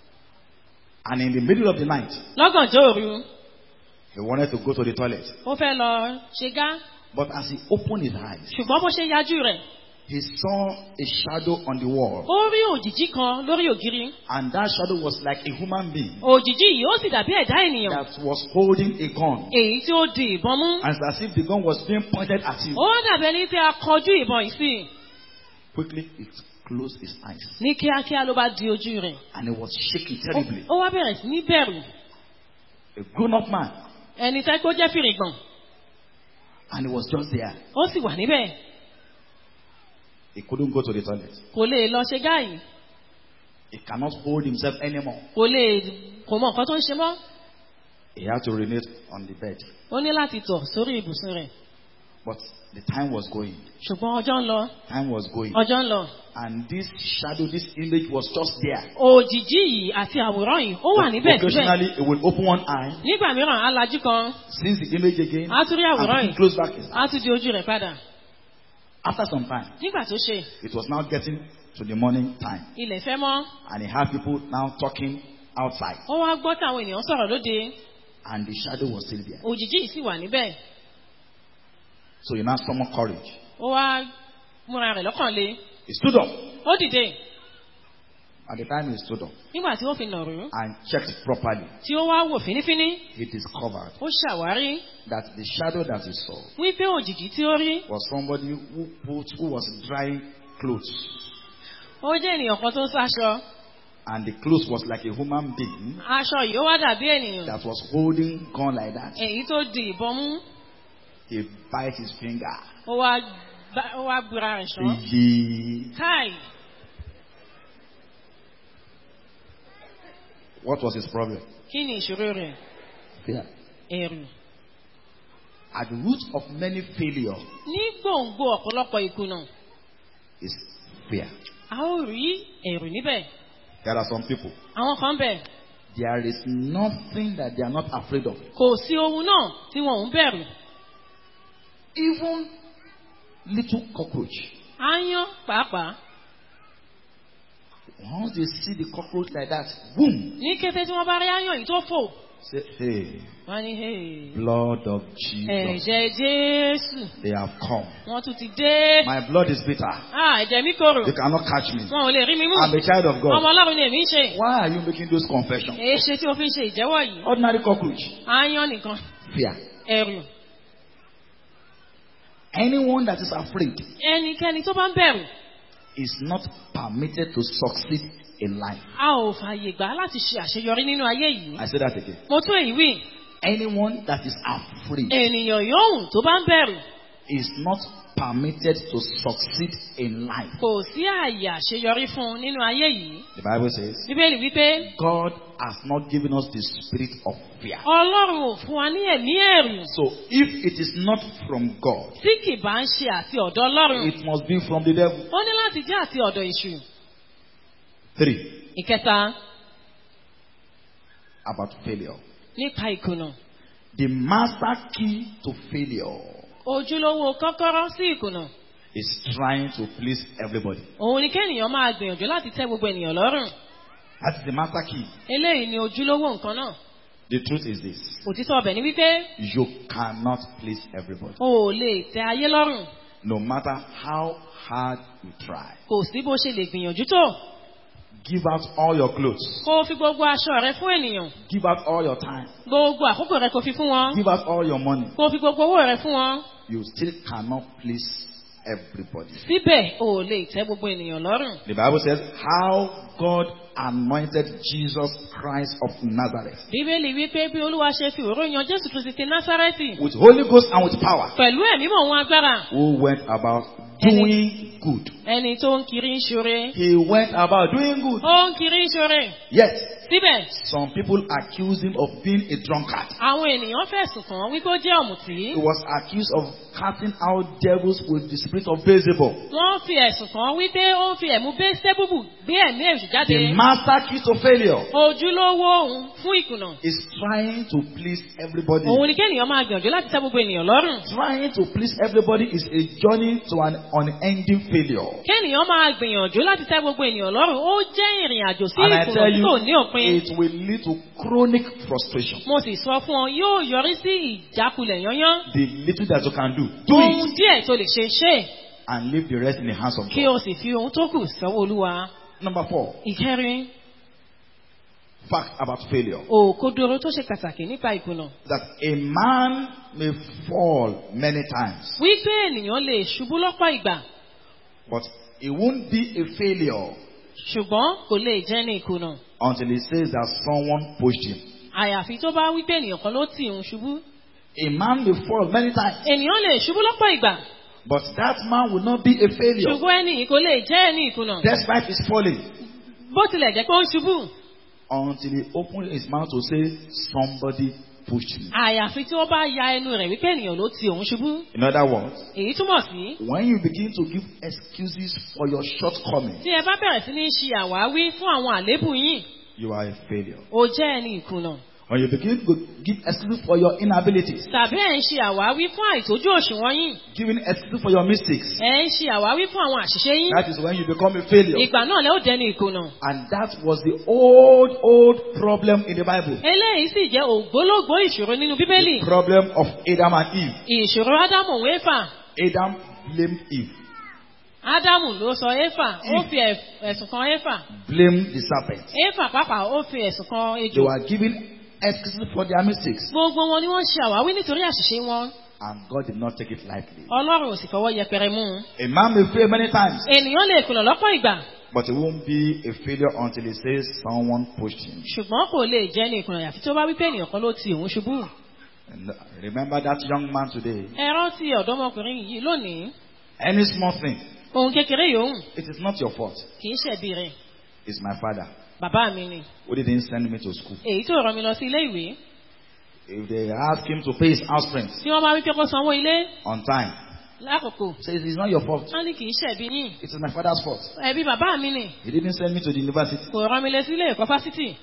and in the middle of the night, lọ́gànjọ́ òru. he wanted to go to the toilet. ó fẹ́ lọ ṣe gá. But as he opened his eyes, ṣùgbọ́n bó ṣe yajú rẹ̀. he saw a shadow on the wall, ó rí òjìjí kan lórí ògiri. and that shadow was like a human being òjìjí yìí ó sì dàbí ẹ̀dá ènìyàn. that was holding a gun. èyí tí ó di ìbọn mú. And it's as if the gun was being pointed at him. ó dàbí ẹni tí a kọjú ìbọn yìí sí. Quickly, it closed his eyes, ní kíákíá ló bá di ojú rẹ̀. and he was shaking Ó- terribly. ó wá bẹ̀rẹ̀ sí ní bẹ̀rù. A grown-up man, ẹni tẹ́ kó jẹ́ fìrìgbọ̀n. and he was just there. ó sì wà níbẹ̀. He couldn't go to the toilet. kò lè lọ ṣe gá yìí. He cannot hold himself anymore. kò lè kò mọ nǹkan tó ń ṣe mọ́. He had to urinate on the bed. ó ní láti tọ̀ sórí ibùsùn rẹ̀. But the time was going. ṣùgbọ́n ọjọ́ ń lọ. Time was going. ọjọ́ ń lọ. And this shadow, this image was just there. òjìjí yìí àti àwòrán yìí ó wà níbẹ̀ síbẹ̀. Occasionally, he will open one eye, nígbà mìíràn á lajú kan. sees the image again, á tún rí and àwòrán quickly yìí. close back his eye. á tún di ojú rẹ̀ padà. After some time, nígbà tó ṣe it was now getting to the morning time. ilẹ̀ fẹ́ mọ́. And he had people now talking outside. ó wá gbọ́ táwọn ènìyàn sọ̀rọ̀ lóde. And the shadow was still there. òjìjí yìí sì wà níbẹ̀. So he now summoned courage. ó wá múra rẹ̀ lọ́kàn le. He stood up. ó dìde At the time he stood up nígbà tí ó fi nàró. and checked properly, tí ó wá wò fínífíní. he discovered ó ṣàwárí that the shadow that he saw wípé òjìjí tí ó rí. was somebody who put, who was drying clothes. ó jẹ́ ènìyàn kan tó ń sáṣọ. And the clothes was like a human being aṣọ yìí ó wá dàbí ènìyàn. that was holding gun like that. èyí tó di ìbọn mú. He bite his finger. ó wá gbá- ó wá gbúra rẹ̀ ṣán. He, káì what was his problem? kí ni ìṣòro rẹ̀? Fear. ẹ̀rù. At the root of many failure ní gbòǹgbò ọ̀pọ̀lọpọ̀ ìkùnà is fear. a ó rí ẹ̀rù níbẹ̀. There are some people. àwọn kan bẹ̀ There is nothing that they are not afraid of. kò sí ohun náà tí wọn ò ń bẹ̀rù. Even little cockroach. aáyán pàápàá Once they see the cockroach like that, boom, ní kété tí wọ́n bá rí aáyán yìí tó fò say, hey, wọ́n ní "Hey, blood of Jesus, ẹ̀jẹ̀ jésù they have come. wọ́n tún ti dé. My blood is bitter. Ah, ẹ̀jẹ̀ mi korò You cannot catch me. wọn ò lè rí mi mú. I'm a child of ọmọ God. ọlọ́run ni èmi ń ṣe. Why are you making those confessions? èé ṣe tí o fi ń ṣe ìjẹ́wọ́ yìí. Ordinary cockroach. aáyán nìkan Fear. ẹ̀rù. Anyone that is afraid ẹnikẹ́ni tó bá ń bẹ̀rù is not permitted to succeed in life. a ò fààyè gbà á láti ṣe àṣeyọrí nínú ayé yìí. I say that again. mo tún èyí wí Anyone that is afraid ènìyàn yòówù tó bá ń bẹ̀rù is not permitted to succeed in life. kò sí ààyè àṣeyọrí fún un nínú ayé yìí. The Bible says, bíbélì wípé God has not given us the spirit of fear. ọlọ́run ò fún wa ní ẹ̀mí ẹ̀rù So if it is not from God, tí kì bá ń ṣe àti ọ̀dọ̀ ọlọ́run. it must be from the devil. ó ní láti jẹ́ àti ọ̀dọ̀ èṣù. Three, ìkẹta about failure. nípa ìkùnà. The master key to failure ojúlówó kọ́kọ́rọ́ sí ìkùnà. is trying to please everybody. òun ni kéèyàn máa gbìyànjú láti tẹ́ gbogbo ènìyàn lọ́rùn. That is the master key. eléyìí ni ojúlówó nǹkan náà. The truth is this. òtítọ́ ọbẹ̀ ni wípé You cannot please everybody. o ò lè tẹ ayé lọ́rùn. No matter how hard you try. kò sí bó ṣe lè gbìyànjú tó. Give out all your clothes. kó o fi gbogbo aṣọ rẹ fún ènìyàn. Give out all your time. gbogbo àkókò rẹ kó fi fún wọn. Give out all your money. kó o fi gbogbo owó rẹ fún wọn. You still cannot please everybody. síbẹ̀ o ò lè tẹ́ gbogbo ènìyàn lọ́rùn. The Bible says how God anointed Jesus Christ of Nazareth bíbélì wípé bí olúwa ṣe fi òró yan jésù kristi ti násárẹ́tì with Holy Ghost and with power, pẹ̀lú ẹ̀mí mọ̀ wọn agbára who went about doing good. ẹni tó ń kiri ń ṣoore He went about doing good. ó ń kiri ń ṣoore Yet, síbẹ̀ some people accused him of being a drunkard. àwọn ènìyàn fẹ̀sùn kàn án wípé ó jẹ́ ọ̀mùtí He was accused of casting out devils with the spirit of Beelzebub. wọ́n fi ẹ̀sùn kàn án wípé ó ń fi ẹ̀mú bẹ́sẹ̀bùbù gbé ẹ̀mí èṣù jáde The master key to failure ojúlówó òun fún ìkùnà is trying to please everybody. òun ni kéèyàn máa gbìyànjú láti tẹ́ gbogbo ènìyàn lọ́rùn Trying to please everybody is a journey to an unending failure. kéèyàn máa gbìyànjú láti tẹ́ gbogbo ènìyàn lọ́rùn ó jẹ́ ìrìn àjò sí And I ìkùnà tell tí you, kò ní òpin it will lead to chronic frustration. mo sì sọ fún ọ yóò yọrí sí ìjákulẹ̀ yányán The little that you can do, do ohun it díẹ̀ tó lè ṣe ṣe and leave the rest in the hands of kí God. o sì fi ohun tó kù sọ́wọ́ olúwa Number four, ìkẹrin fact about failure. òkodoro tó ṣe pàtàkì nípa ìkùnà That a man may fall many times, wípé ènìyàn lè ṣubú lọ́pọ̀ ìgbà but it won't be a failure ṣùgbọ́n kò lè jẹ́ ní ìkùnà until he says that someone pushed him. àyàfi tó bá wípé ènìyàn kan ló tì ń ṣubú A man may fall many times, ènìyàn lè ṣubú lọ́pọ̀ ìgbà but that man will not be a failure ṣùgbọ́n ẹni yìí kò lè jẹ́ ní ìkùnà despite his falling bó tilẹ̀ jẹ́ pé ó ń ṣubú until he opened his mouth to say, Somebody pushed me. àyàfi tí ó bá ya ẹnu rẹ̀ wípé ènìyàn ló ti òun ṣubú In other words, èyí túmọ̀ sí when you begin to give excuses for your shortcomings, tí ẹ bá bẹ̀rẹ̀ sí ní ṣe àwáwí fún àwọn àlébù yín you are a failure. ó jẹ́ ẹni ìkùnà When you begin to give excuses for your inabilities, tàbí ẹ̀ ń ṣe àwáwí fún àìtójú òṣùwọ̀n yín giving excuses for your mistakes, ẹ̀ ń ṣe àwáwí fún àwọn àṣìṣe yín that is when you become a failure. ìgbà náà lẹ́ ó dẹni ìkùnà And that was the old, old problem in the Bible. eléyìí sì jẹ́ ògbólógbó ìṣòro nínú bíbélì The problem of Adam and Eve. ìṣòro ádámù òun éfà Adam blamed Eve, ádámù ló sọ éfà ó fi ẹ̀- ẹ̀sùn kan éfà blamed the serpent. éfà pàápàá ó fi ẹ̀sùn kan They ejò were giving excuses for their mistakes. gbogbo wọn ni wọ́n ṣe àwáwí nítorí àṣìṣe wọn And God did not take it lightly. ọlọ́run ò sì fọwọ́ yẹpẹrẹ mú un A man may fail many times, ènìyàn lè kùnà lọ́pọ̀ ìgbà but it won't be a failure until he says someone pushed him. ṣùgbọ́n kò lè jẹ́ ní ìkùnà àyàfi tó bá wípé ènìyàn kan ló ti òun ṣubú And remember that young man today. ẹ rántí ọ̀dọ́mọkùnrin yìí lónìí Any small thing, ohun kékeré yòówù it is not your fault. kì í ṣẹ̀bi rẹ̀ It's my father bàbá mi ni who didn't send me to school. èyí tó rán mi lọ sí ilé ìwé If they ask him to pay his house rent tí wọ́n bá wípé kó sanwó ilé on time, lákòókò says it's not your fault. wọ́n ní kì í ṣẹ̀bi yín It is my father's fault. ẹ̀bi bàbá mi ni He didn't send me to the university. kò rán mi lọ sí ilé ẹ̀kọ́ fásitì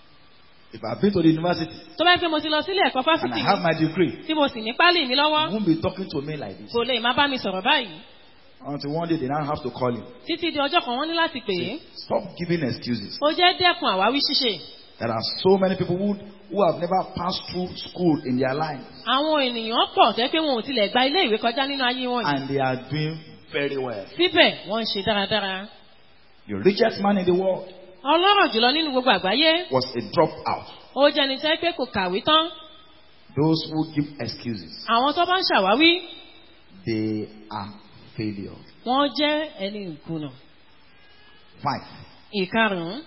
If I've been to the university tó bá yẹ pé mo ti lọ sí ilé ẹ̀kọ́ and fásitì I have my degree, tí mo sì ní pálí mi he lọ́wọ́ won't be talking to me like this. kò lè má bá mi sọ̀rọ̀ báyìí Until one day they now have to call him. títí di ọjọ́ kan wọ́n ní láti pè é Stop giving excuses. ó jẹ́ dẹ́kun àwáwí ṣíṣe There are so many people who, who have never passed through school in their life àwọn ènìyàn pọ̀ tẹ́ pé wọn ò tilẹ̀ gba ilé ìwé kọjá nínú ayé wọn yìí and they are doing very well. síbẹ̀ wọ́n ń ṣe dáradára The richest man in the world ọlọ́rọ̀ jùlọ nínú gbogbo àgbáyé was a dropout. ó jẹ́ ní tẹ́ pé kò kàwé tán Those who give excuses, àwọn tó bá ń ṣàwáwí they are failures. wọ́n jẹ́ ẹni ìkùnà Five. ìkarùn-ún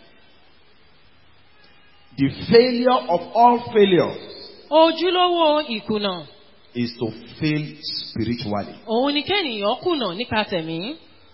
The failure of all failures ojúlówó ìkùnà is to fail spiritually. òun ni kẹ́nìyàn kùnà nípa tẹ̀mí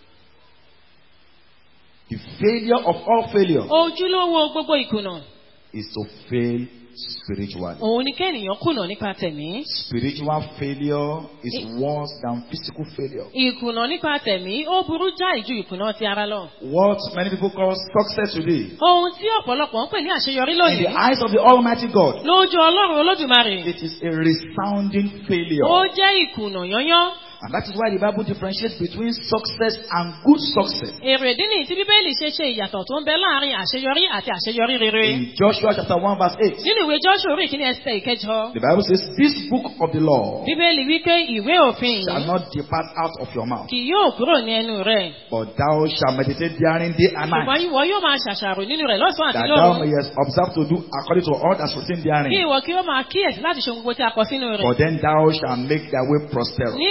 The failure of all failures ojúlówó gbogbo ìkùnà is to fail spiritually. òun ni kẹ́nìyàn kùnà nípa tẹ̀mí Spiritual failure is worse than physical failure. ìkùnà nípa tẹ̀mí ó burú jáì ju ìkùnà ti ara lọ What many people call success today, ohun tí ọ̀pọ̀lọpọ̀ ń pè ní àṣeyọrí in lónìí the eyes of the Almighty God, lójú ọlọ́run olódùmarè it is a resounding ó failure. jẹ́ ìkùnà yányán And that is why the Bible differentiates between success and good success. èrè ìdí nìyí tí bíbélì ṣe ṣe ìyàtọ̀ tó ń bẹ láàrin àṣeyọrí àti àṣeyọrí rere In Joshua chapter 1 verse 8, nínú ìwé joshua orí ìkíní ẹsẹ̀ ìkẹjọ the Bible says, This book of the law bíbélì wípé ìwé òfin shall yìí not depart out of your mouth, kì yóò kúrò ní ẹnu rẹ̀ but thou shalt meditate therein day and ṣùgbọ́n night, ìwọ yóò máa ṣàṣàrò nínú rẹ̀ lọ́sàn-án àti that thou lóru mayest observe to do according to all that's written kí therein. ìwọ kí ó máa kíyèsí láti ṣe ohun gbogbo tí a kọ sínú rẹ̀ For then thou shalt make thy way prosperous. nígbà náà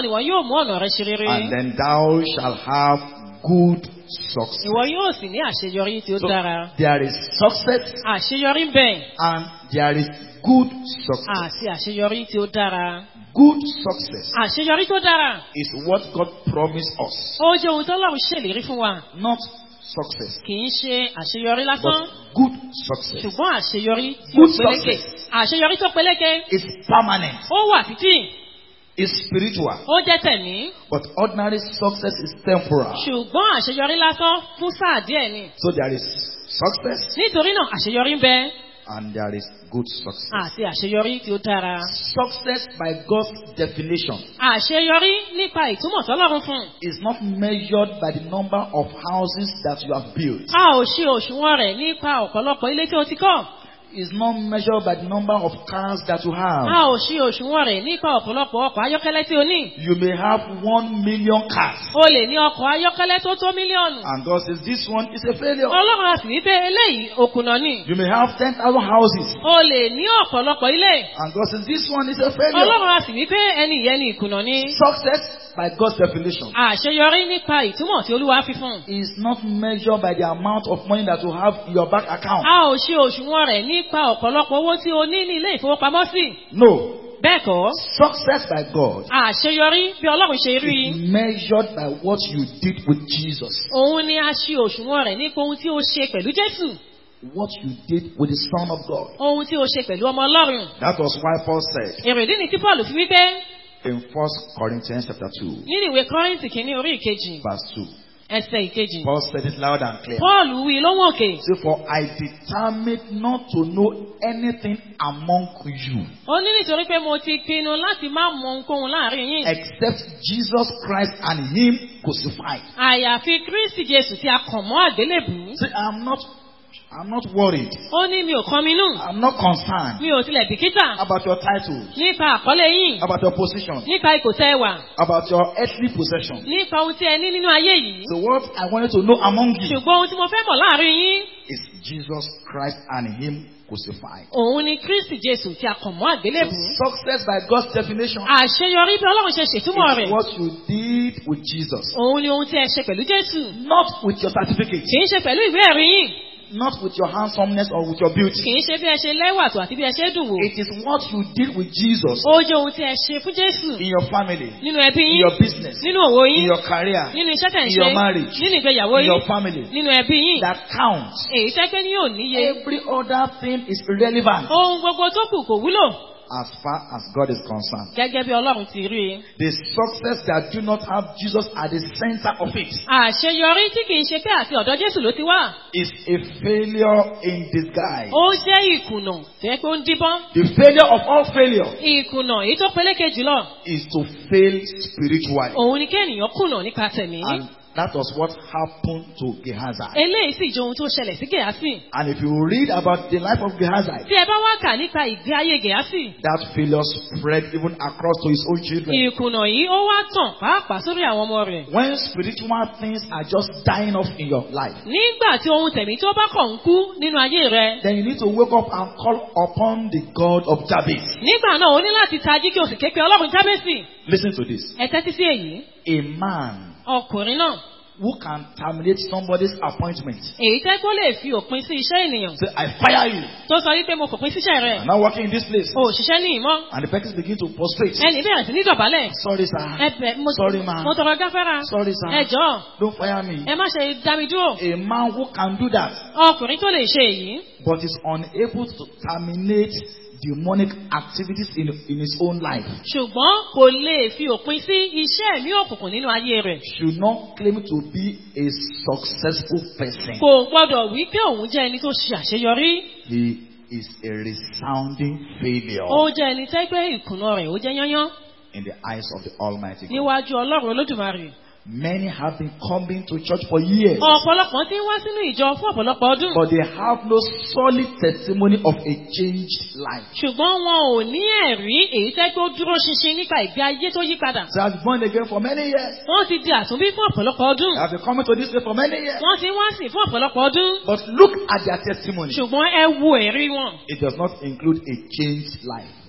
ni wọn yóò mú ọ̀nà rẹ ṣe rere. and then thou shalt have good success. Ìwọ yóò sì ní àṣeyọrí tí ó So dára. there is success Àṣeyọrí ń bẹ and there is good success. àti àṣeyọrí tí ó dára. Good success Àṣeyọrí tó dára. is what God promised us, Ó jẹ́ ohun tó lọ́run ṣèlérí fún wa. not success, Kì í ṣe àṣeyọrí lásán. but good success. Ṣùgbọ́n àṣeyọrí tí ó Good peléke. success. Àṣeyọrí tó peléke. It's permanent, Ó wà títí. it's spiritual, Ó jẹ́ tẹ̀mí. but ordinary success is temporal. Ṣùgbọ́n àṣeyọrí lásán fún sáà díẹ̀ ni. So there is success Nítorí náà àṣeyọrí ń bẹ and there is good success. àti àṣeyọrí tí ó dára. Success by God's definition Àṣeyọrí nípa ìtumọ̀ tọ́lọ́run fún. is not measured by the number of houses that you have built. A ò ṣe òṣùwọ̀n rẹ̀ nípa ọ̀pọ̀lọpọ̀ ilé tí ó ti kọ́. It's not measured by the number of cars that you A have. ò ṣe òṣùwọ̀n rẹ̀ nípa ọ̀pọ̀lọpọ̀ ọkọ̀ ayọ́kẹ́lẹ́ tí o ní. You may have one million cars. O lè ní ọkọ̀ ayọ́kẹ́lẹ́ tó tó mílíọ̀nù. And God says this one is a failure. Ọlọ́run a sì wí pé eléyìí òkùnà ni. You may have 10,000 houses. O lè ní ọ̀pọ̀lọpọ̀ ilé. And God says this one is a failure. Ọlọ́run a sì wí pé ẹni ìyẹn ni ìkùnà ni. Success by God's definition Àṣeyọrí nípa ìtumọ̀ tí Olúwa fi fún. is not measured by the amount of money that you have in your bank account. A ò ṣe òṣùwọ̀n rẹ̀ nípa ọ̀pọ̀lọpọ̀ owó tí o ní ní ilé ìfowópamọ́sí. No. Bẹ́ẹ̀ kọ́, Success by God àṣeyọrí bí Ọlọ́run ṣe rí. is measured by what you did with Jesus. Òun ni a ṣe òṣùwọ̀n rẹ̀ nípa ohun tí o ṣe pẹ̀lú Jésù. What you did with the Son of God. Ohun tí o ṣe pẹ̀lú ọmọ Ọlọ́run. That was why Paul said Èrèdí ni tí Paul fi wípé in 1 Corinthians chapter 2, nínú ìwé Kọ́ríńtì kìíní orí ìkejì verse 2. ẹsẹ̀ ìkejì. Paul said it loud and clear. Paul wí lóhùn òkè. Say, for I determined not to know anything among you Ó ní nítorí pé mo ti pinnu láti má mọ ohunkóhun láàrin yín. except Jesus Christ and Him crucified. Àyàfi Kristi Jésù tí a kàn mọ́ àgbélébùú. Say, I'm not, I'm not worried. Ó ní mi ò kàn mí nù. I'm not concerned Mi ò tilẹ̀ bìkítà. about your titles, Nípa àkọlé yín. about your position, Nípa ipò tẹ́ ẹ wà. about your earthly possession. Nípa ohun tí ẹ ní nínú ayé yìí. So what I wanted to know among you Ṣùgbọ́n ohun tí mo fẹ́ mọ̀ láàrin yín. is Jesus Christ and Him crucified. Òun ni Kristi Jésù tí a kàn mọ́ So àgbélébùú. success by God's definition Àṣeyọrí bí Ọlọ́run ṣe ṣètúmọ̀ is rẹ̀. what you did with Jesus. Òun ni ohun tí ẹ ṣe pẹ̀lú Jésù. Not with your certificate, Kì í ṣe pẹ̀lú ìwé ẹ̀rí yín. not with your handsomeness or with your beauty. Kì í ṣe bí ẹ ṣe lẹ́wà tó àti bí ẹ ṣe dùn wò. It is what you did with Jesus Ó jẹ́ ohun tí ẹ ṣe fún Jésù. in your family, Nínú ẹbí in yín. your business, Nínú òwò in yín. your career, Nínú iṣẹ́ tẹ̀ ń in ṣe. your marriage, Nínú ìgbéyàwó in your yín. family. Nínú ẹbí yín. That counts. Èyí tẹ́ pé ní yóò níye. Every other thing is irrelevant Ohun gbogbo tó kù kò wúlò. as far as God is concerned. Gẹ́gẹ́ bí Ọlọ́run ti rí i. The success that do not have Jesus at the center of it Àṣeyọrí tí kì í ṣe pé àti ọ̀dọ̀ Jésù ló ti wá. is a failure in disguise. Ó jẹ́ ìkùnà tó yẹ pé ó ń díbọ́n. The failure of all failure Ìkùnà èyí tó peléke jùlọ. is to fail spiritually. Òun ni kí ènìyàn kùnà nípa tẹ̀mí. And that was what happened to Gehazi. Eléyìí sì jẹ́ ohun tó ṣẹlẹ̀ sí Gèásì. And if you read about the life of Gehazi, Tí ẹ bá wá kà nípa ìgbé ayé Gèásì. that failure spread even across to his own children. Ìkùnà yìí ó wá tàn pàápàá sórí àwọn ọmọ rẹ̀. When spiritual things are just dying off in your life, Nígbà tí ohun tẹ̀mí tó bá kàn ń kú nínú ayé rẹ̀. then you need to wake up and call upon the God of Jabez. Nígbà náà o ní láti tají kí o sì ké pe Ọlọ́run Jábésì. Listen to this. Ẹ tẹ́tí sí èyí. A man Ọkùnrin náà. who can terminate somebody's appointment. Èyí tẹ́ kó lè fi òpin sí iṣẹ́ ènìyàn. Say, I fire you. Tó sọ wípé mo fòpin síṣẹ́ rẹ̀. I'm not working in this place. O ò ṣiṣẹ́ ní ìmọ̀. And the person begin to prostrate. Ẹnì bẹ̀rẹ̀ sí ní dọ̀bálẹ̀. Sorry, sir. Ẹ bẹ̀ mo Sorry, ma. mo tọrọ gáfárà. Sorry, sir. Ẹ jọ̀ọ́. Don't fire me. Ẹ má ṣe dá mi dúró. A man who can do that, Ọkùnrin tó lè ṣe èyí. but is unable to terminate demonic activities in, in his own life, Ṣùgbọ́n kò lè fi òpin sí iṣẹ́ ẹ̀mí òkùnkùn nínú ayé rẹ̀. should not claim to be a successful person. Kò gbọ́dọ̀ wí pé òun jẹ́ ẹni tó ṣe àṣeyọrí. He is a resounding failure Ó jẹ́ ẹni tẹ́ pé ìkùnà rẹ̀ ó jẹ́ yányán in the eyes of the Almighty God. níwájú Ọlọ́run Olódùmarè. Many have been coming to church for years, Ọ̀pọ̀lọpọ̀ ti ń wá sínú ìjọ fún ọ̀pọ̀lọpọ̀ ọdún. but they have no solid testimony of a changed life. Ṣùgbọ́n wọn ò ní ẹ̀rí èyí tẹ́ pé ó dúró ṣinṣin nípa ìgbé ayé tó yí padà. They have been born again for many years. Wọ́n ti di àtúnbí fún ọ̀pọ̀lọpọ̀ ọdún. They have been coming to this place for many years. Wọ́n ti ń wá sìn fún ọ̀pọ̀lọpọ̀ ọdún. But look at their testimony. Ṣùgbọ́n ẹ wo ẹ̀rí wọn. It does not include a changed life. Kò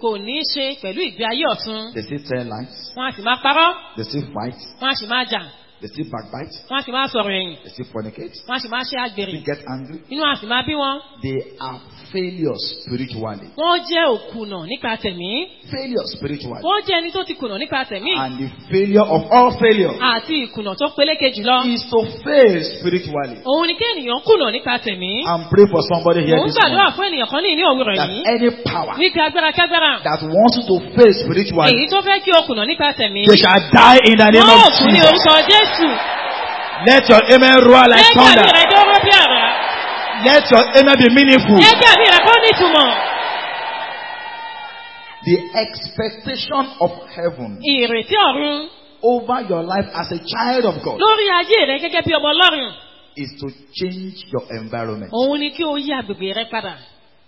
kò ní í ṣe pẹ̀lú ìgbé ayé ọ̀tun. They still tell lies. Wọ́n á sì máa parọ́, They still fight. wọ́n á sì máa jà, They still backbite. wọ́n á sì máa sọ̀rọ̀ ẹ̀yìn, They still fornicate. wọ́n á sì máa ṣe àgbèrè. They get angry. Inú á sì máa bí wọn. They are failures spiritually. Wọ́n jẹ́ òkùnà nípa tẹ̀mí. Failure spiritually. Wọ́n jẹ́ ẹni tó ti kùnà nípa tẹ̀mí. And the failure of all failure Àti ìkùnà tó peléke jùlọ. is to fail spiritually. Òun ni kí ènìyàn kùnà nípa tẹ̀mí. And pray for somebody here Mò ń this gbàdúrà morning fún ènìyàn kan ní ìní òwúrọ̀ that yìí. any power Wípé agbára kágbára. that wants you to fail spiritually, Èyí tó fẹ́ kí o kùnà nípa tẹ̀mí. they shall die in the name Wọ́n ò of kú ní Jesus. orúkọ Jésù. Let your amen roar like Ẹgbẹ́ mi thunder. rẹ̀ dọ́rọ́ bí àrá. Let your amen be meaningful. Ẹgbẹ́ mi rẹ̀ kó nítumọ̀. The expectation of heaven Ìrètí ọ̀run over your life as a child of God lórí ayé rẹ̀ gẹ́gẹ́ bí ọmọ Ọlọ́run. is to change your environment. Òun ni kí o yí agbègbè rẹ padà.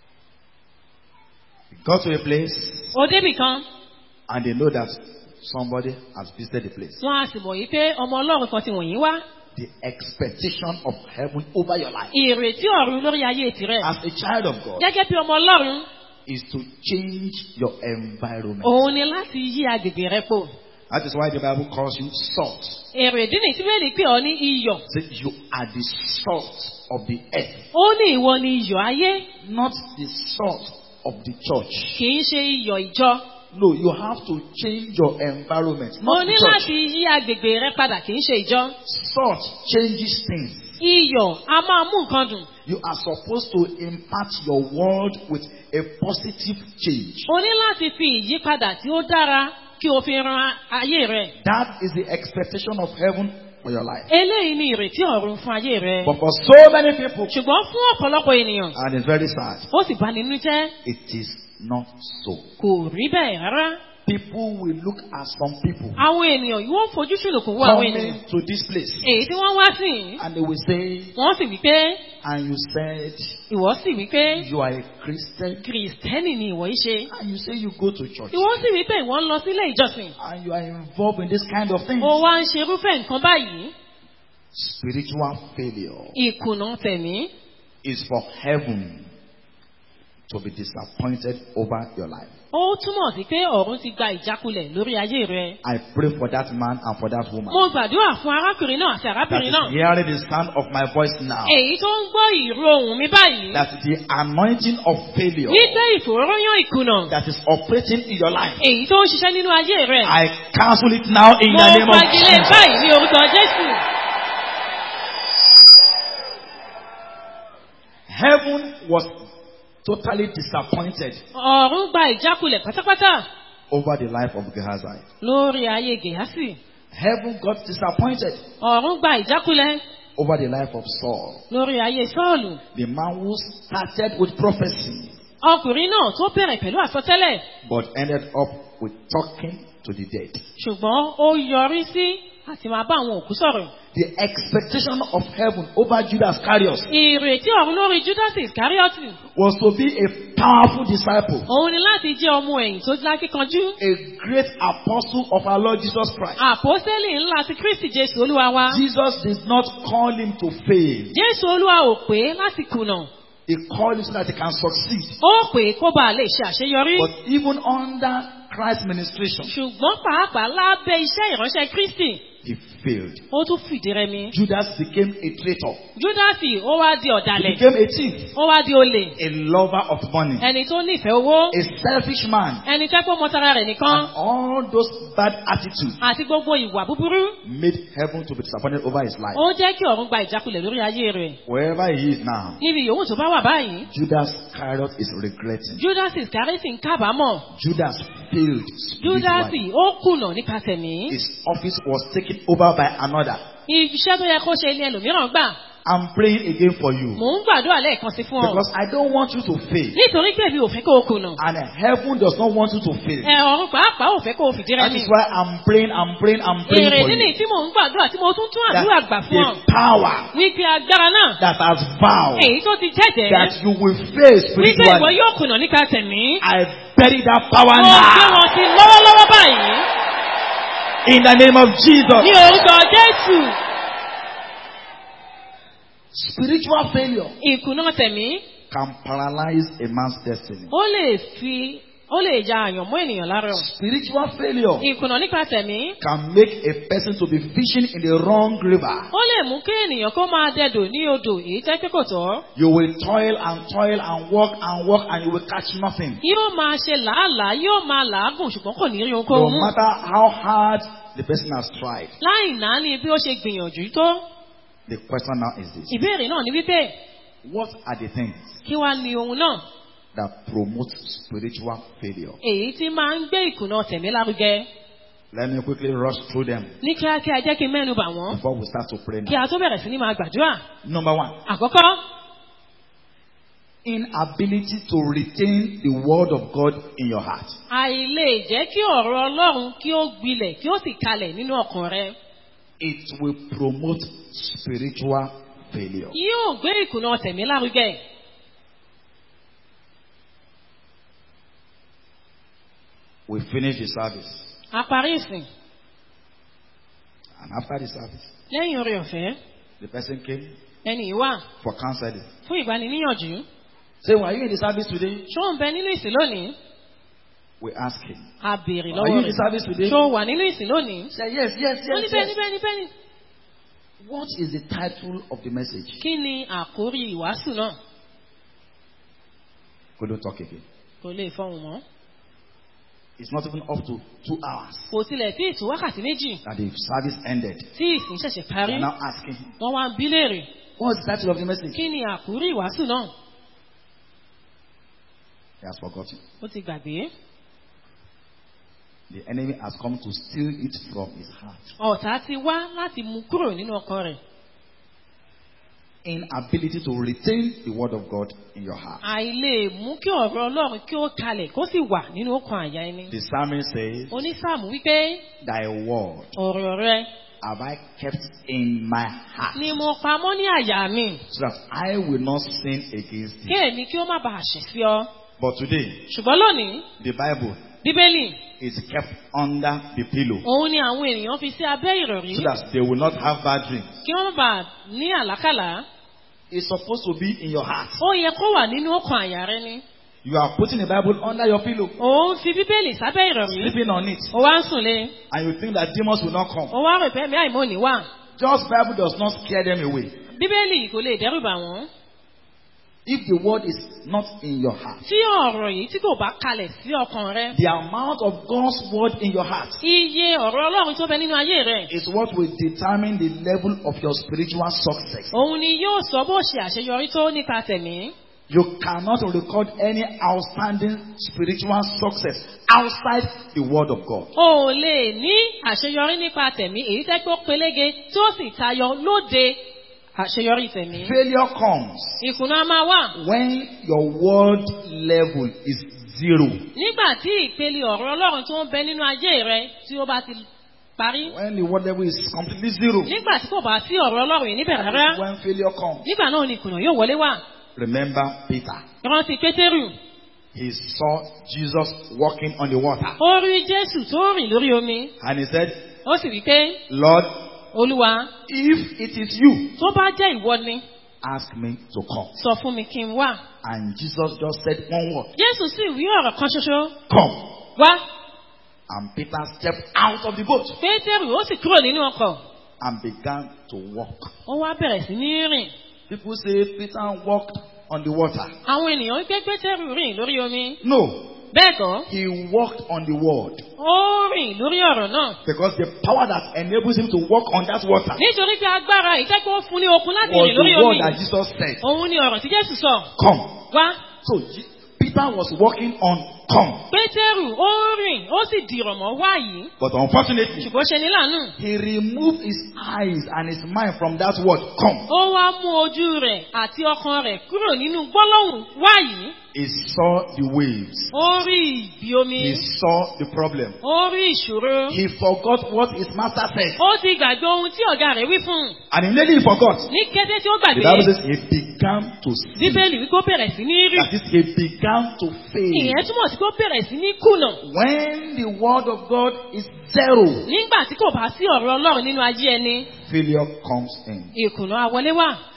You go to a place O débì kan, and they know that somebody has visited the place. wọ́n á sì mọ̀ yìí pé ọmọ Ọlọ́run kan ti wọ̀nyí wá. The expectation of heaven over your life Ìrètí ọ̀run lórí ayé tirẹ̀. as a child of God Gẹ́gẹ́ bí ọmọ Ọlọ́run, is to change your environment. òun ni láti yí agbègbè rẹ pò. That is why the Bible calls you salt. Èrè ìdí nìyí tí Bẹ́ẹ̀ni pè ọ́ ní iyọ̀. Say you are the salt of the earth, Ó ní ìwọ ni iyọ̀ ayé, not the salt of the church. kì í ṣe iyọ̀ ìjọ. No, you have to change your environment, Mo not ní the láti church. yí agbègbè rẹ padà, kì í ṣe ìjọ. Salt changes things. Iyọ̀ a máa mú nǹkan dùn. You are supposed to impact your world with a positive change. O ní láti fi ìyípadà tí ó dára kí o fi ran ayé rẹ. That is the expectation of heaven for your life. Eléyìí ni ìrètí ọ̀run fún ayé rẹ. But for so many people, Ṣùgbọ́n fún ọ̀pọ̀lọpọ̀ ènìyàn, and it's very sad, ó sì bá nínú jẹ́, it is not so. kò rí bẹ́ẹ̀ rárá. People will look at some people Àwọn ènìyàn yóò fojú ṣùnùkùn wo àwọn ènìyàn. coming to this place Èyí tí wọ́n wá sí yìí, and they will say, wọ́n sì wí pé, and you said ìwọ sì wí pé, you are a Christian, Kìrìsìtẹ́nì ni ìwọ yìí ṣe. and you say you go to church Ìwọ sì wí pé ìwọ ń lọ sílé ìjọsìn. and you are involved in this kind of thing. Ó wá ń ṣe irúfẹ́ nǹkan báyìí. Spiritual failure Ìkùnà tẹ̀mí. is for heaven to be disappointed over your life. Ó túmọ̀ sí pé ọ̀run ti gba ìjákulẹ̀ lórí ayé rẹ. I pray for that man and for that woman Mo gbàdúrà fún arákùnrin náà àti that arábìnrin is náà. hearing the sound of my voice now. Èyí tó ń gbọ́ ìró ohùn mi báyìí. That the anointing of failure Wípé ìfòróyán ìkùnà. that is operating in your life. Èyí tó ń ṣiṣẹ́ nínú ayé rẹ̀. I cancel it now in Mo the name of fagilé Jesus. báyìí ní orúkọ Jésù. Heaven was totally disappointed Ọ̀run gba ìjákulẹ̀ pátápátá over the life of Gehazi. lórí ayé Gèhásì. Heaven got disappointed Ọ̀run gba ìjákulẹ̀ over the life of Saul, lórí ayé Sọ́ọ̀lù. the man who started with prophecy Ọkùnrin náà tó bẹ̀rẹ̀ pẹ̀lú àsọtẹ́lẹ̀. but ended up with talking to the dead. Ṣùgbọ́n ó yọrí sí àti máa bá àwọn òkú sọ̀rọ̀. The expectation of heaven over Judas Iscariot Ìrètí ọ̀run lórí Judas Iscariot was to be a powerful disciple, òun ni láti jẹ́ ọmọ ẹ̀yìn tó lákíkanjú. a great apostle of our Lord Jesus Christ. Àpọ́sẹ́lì ńlá ti Kristi Jésù Olúwa wa. Jesus did not call him to fail. Jésù Olúwa ò pé láti kùnà. He called him so that he can succeed. Ó pè kó bàa lè ṣe àṣeyọrí. But even under Christ's ministration, Ṣùgbọ́n pàápàá lábẹ́ iṣẹ́ ìránṣẹ́ Kristi, he failed. ó tún fìdí rẹmi. Judas became a traitor. Júdásì ó wá di He ọ̀dàlẹ̀. became a thief, Ó wá di olè. a lover of money, Ẹni tó nífẹ̀ẹ́ owó. a selfish man. Ẹni tẹ́ pé mọ tara rẹ̀ nìkan. And all those bad attitudes Àti gbogbo ìwà búburú. made heaven to be disappointed over his life. Ó jẹ́ kí ọ̀run gba ìjákulẹ̀ lórí ayé rẹ̀. Wherever he is now, Níbi yòówù tó bá wà báyìí. Judas Iscariot is regretting. Júdásì Iscarioti ń kábàámọ̀. Judas failed spiritually. Júdásì ó kùnà nípa tẹ̀mí. His office was taken over by another. Iṣẹ́ tó yẹ kó ṣe ilé ẹlòmíràn gbà. I'm praying again for you Mò ń gbàdúrà lẹ́ẹ̀kan sí fún ọ. because I don't want you to fail. Nítorí pé mi ò fẹ́ kó o kùnà. And heaven does not want you to fail. Ẹ ọ̀run pàápàá ò fẹ́ kó o fìdí That rẹmi. is why I'm praying, I'm praying, I'm praying Èrè for nínú you. tí mò ń gbàdúrà tí mo tún tún àdúrà gbà That fún ọ. the power Wípé agbára náà. that has vowed Èyí tó ti jẹ́jẹ́. that you will fail Wípé ìwọ spiritually, yóò kùnà nípa tẹ̀mí. I bury that power Mo gbé now wọn sí lọ́wọ́lọ́wọ́ báyìí. in the name of Ní Jesus. orúkọ Jésù. Spiritual failure Ìkùnà tẹ̀mí. can paralyze a man's destiny. Ó lè fi ó lè ja àyànmọ́ ènìyàn lára. Spiritual failure ìkùnà nípa tẹ̀mí can make a person to be fishing in the wrong river. ó lè mú kí ènìyàn kó máa dẹdò ní odò èyí tẹ́ pé kò tọ́. You will toil and toil and work and work and you will catch nothing. yóò máa ṣe làálàá yóò máa làágùn ṣùgbọ́n kò ní rí No ohunkóhun mú. matter how hard the person has tried. láì náání bí ó ṣe gbìyànjú tó. The question now is this. ìbéèrè náà ni wípé What are the things kí wá ní ohun náà that promote spiritual failure? èyí tí máa ń gbé ìkùnà tẹ̀mí lárugẹ. Let me quickly rush through them ní kíákíá jẹ́ kí n mẹ́nu bà wọ́n before we start to pray kí now. a tó bẹ̀rẹ̀ sí ní máa gbàdúrà. Number one, àkọ́kọ́ inability to retain the word of God in your heart. àìlè jẹ́ kí ọ̀rọ̀ ọlọ́run kí ó gbilẹ̀ kí ó sì kalẹ̀ nínú ọkàn rẹ. It will promote spiritual failure. yóò gbé ìkùnà tẹ̀mí lárugẹ. We finish the service. a parí ìsìn And after the service, lẹ́yìn orí ọ̀fẹ́ the person came ẹni yìí wà for counseling. fún ìgbaniníyànjú. Say, were you in the service today? ṣó ń bẹ nínú ìsìn lónìí? We ask him. a béèrè Are you lọ́wọ́ in the rẹ̀. service today? ṣó wà nínú ìsìn lónìí? Say, yes, yes, ó ní yes, bẹ́ẹ̀ ni yes. bẹ́ẹ̀ ni bẹ́ẹ̀ ni. What is the title of the message? kí ni àkórí ìwàásù náà? Couldn't talk again. kò lè fọhùn mọ́. It's not even up to two hours kò tilẹ̀ tí ìtú wákàtí méjì that the service ended. tí ìsìn ṣẹ̀ṣẹ̀ They parí. are now asking him, wọ́n wá ń bí léèrè. What's the title of the message? kí ni àkórí ìwàásù náà? He has forgotten. ó ti gbàgbé. The enemy has come to steal it from his heart. ọ̀tá ti wá láti mú kúrò nínú ọkàn rẹ̀. Inability to retain the word of God in your heart. àìlè mú kí ọ̀rọ̀ ọlọ́run kí ó kalẹ̀ kó sì wà nínú ọkàn àyà ẹni. The psalmist says, onísáàmù wípé Thy word ọ̀rọ̀ rẹ have I kept in my heart, ni mo pamọ́ ní àyà mi so that I will not sin against kí thee. èmi kí ó má bàa ṣẹ̀ sí ọ. But today, ṣùgbọ́n lónìí the Bible bíbélì is kept under the pillow, òun ni àwọn ènìyàn fi sí abẹ́ ìrọ̀rí so that they will not have bad dreams. kí wọ́n má bàa ní àlákàlà. It's supposed to be in your heart. ó yẹ kó wà nínú ọkàn àyà rẹ ni. You are putting the Bible under your pillow, òun fi bíbélì sábẹ́ ìrọ̀rí sleeping on it, ó wá ń sùn lé and you think that demons will not come. ó wá rò pé ẹ̀mí àìmọ́ ní wà. Just Bible does not scare them away. bíbélì kò lè dẹ́rù bà wọ́n. If the word is not in your heart, tí ọ̀rọ̀ yìí tí kò bá kalẹ̀ sí ọkàn rẹ. the amount of God's word in your heart iye ọ̀rọ̀ ọlọ́run tó bẹ nínú ayé rẹ. is what will determine the level of your spiritual success. òun ni yóò sọ bó ṣe àṣeyọrí tó nípa tẹ̀mí. You cannot record any outstanding spiritual success outside the word of God. o ò lè ní àṣeyọrí nípa tẹ̀mí èyí tẹ́ pé ó pelége tí ó sì tayọ lóde àṣeyọrí tẹ̀mí. Failure comes ìkùnà á máa wà. when your word level is zero. nígbà tí ìpele ọ̀rọ̀ ọlọ́run tó ń bẹ nínú ayé rẹ tí ó bá ti parí. When the word level is completely zero. nígbà tí kò bá sí ọ̀rọ̀ ọlọ́run yìí níbẹ̀ rárá. When failure comes. nígbà náà ni ìkùnà yóò wọlé wá. Remember Peter. rántí pétérù. He saw Jesus walking on the water. ó rí jésù tó rìn lórí omi. And he said, ó sì wí pé Lord, olúwa if it is you, tó bá jẹ́ ìwọ ni ask me to come. sọ fún mi kí n wá. And Jesus just said one word, jésù sì wí ọ̀rọ̀ kan ṣoṣo. come. wá. And Peter stepped out of the boat pétérù ó sì kúrò nínú ọkọ̀. and began to walk. ó wá bẹ̀rẹ̀ sí ní rìn. People say Peter walked on the water. àwọn ènìyàn gbé pétérù rìn lórí omi. No, bẹ́ẹ̀ kọ́ he walked on the word. ó rìn lórí ọ̀rọ̀ náà. Because the power that enables him to walk on that water nítorí pé agbára ìtẹ́kọ̀ fún ní okun láti was rìn lórí the word omi. that Jesus said, òun ni ọ̀rọ̀ tí jésù sọ. come. wá. So Je- Peter was walking on come. pétérù ó rìn ó sì dìrọ̀ mọ́ wá yìí. But unfortunately, ṣùgbọ́n ṣe ní láàánú. he removed his eyes and his mind from that word come. ó wá mú ojú rẹ̀ àti ọkàn rẹ̀ kúrò nínú gbólóhùn wá yìí. He saw the waves. ó rí ìbí omi. He saw the problem. ó rí ìṣòro. He forgot what his master said. ó ti gbàgbé ohun tí ọ̀gá rẹ̀ wí fún un. And immediately he forgot. ní kété tí ó The Bible gbàgbé. says he began to see. bíbélì wí kó bẹ̀rẹ̀ sí ní rí. That is, he began to fail. ìyẹn túmọ̀ sí kó bẹ̀rẹ̀ sí ní kùnà. When the word of God is zero, nígbà tí kò bá sí ọ̀rọ̀ ọlọ́run nínú ayé ẹni failure comes in. ìkùnà àwọlé wà.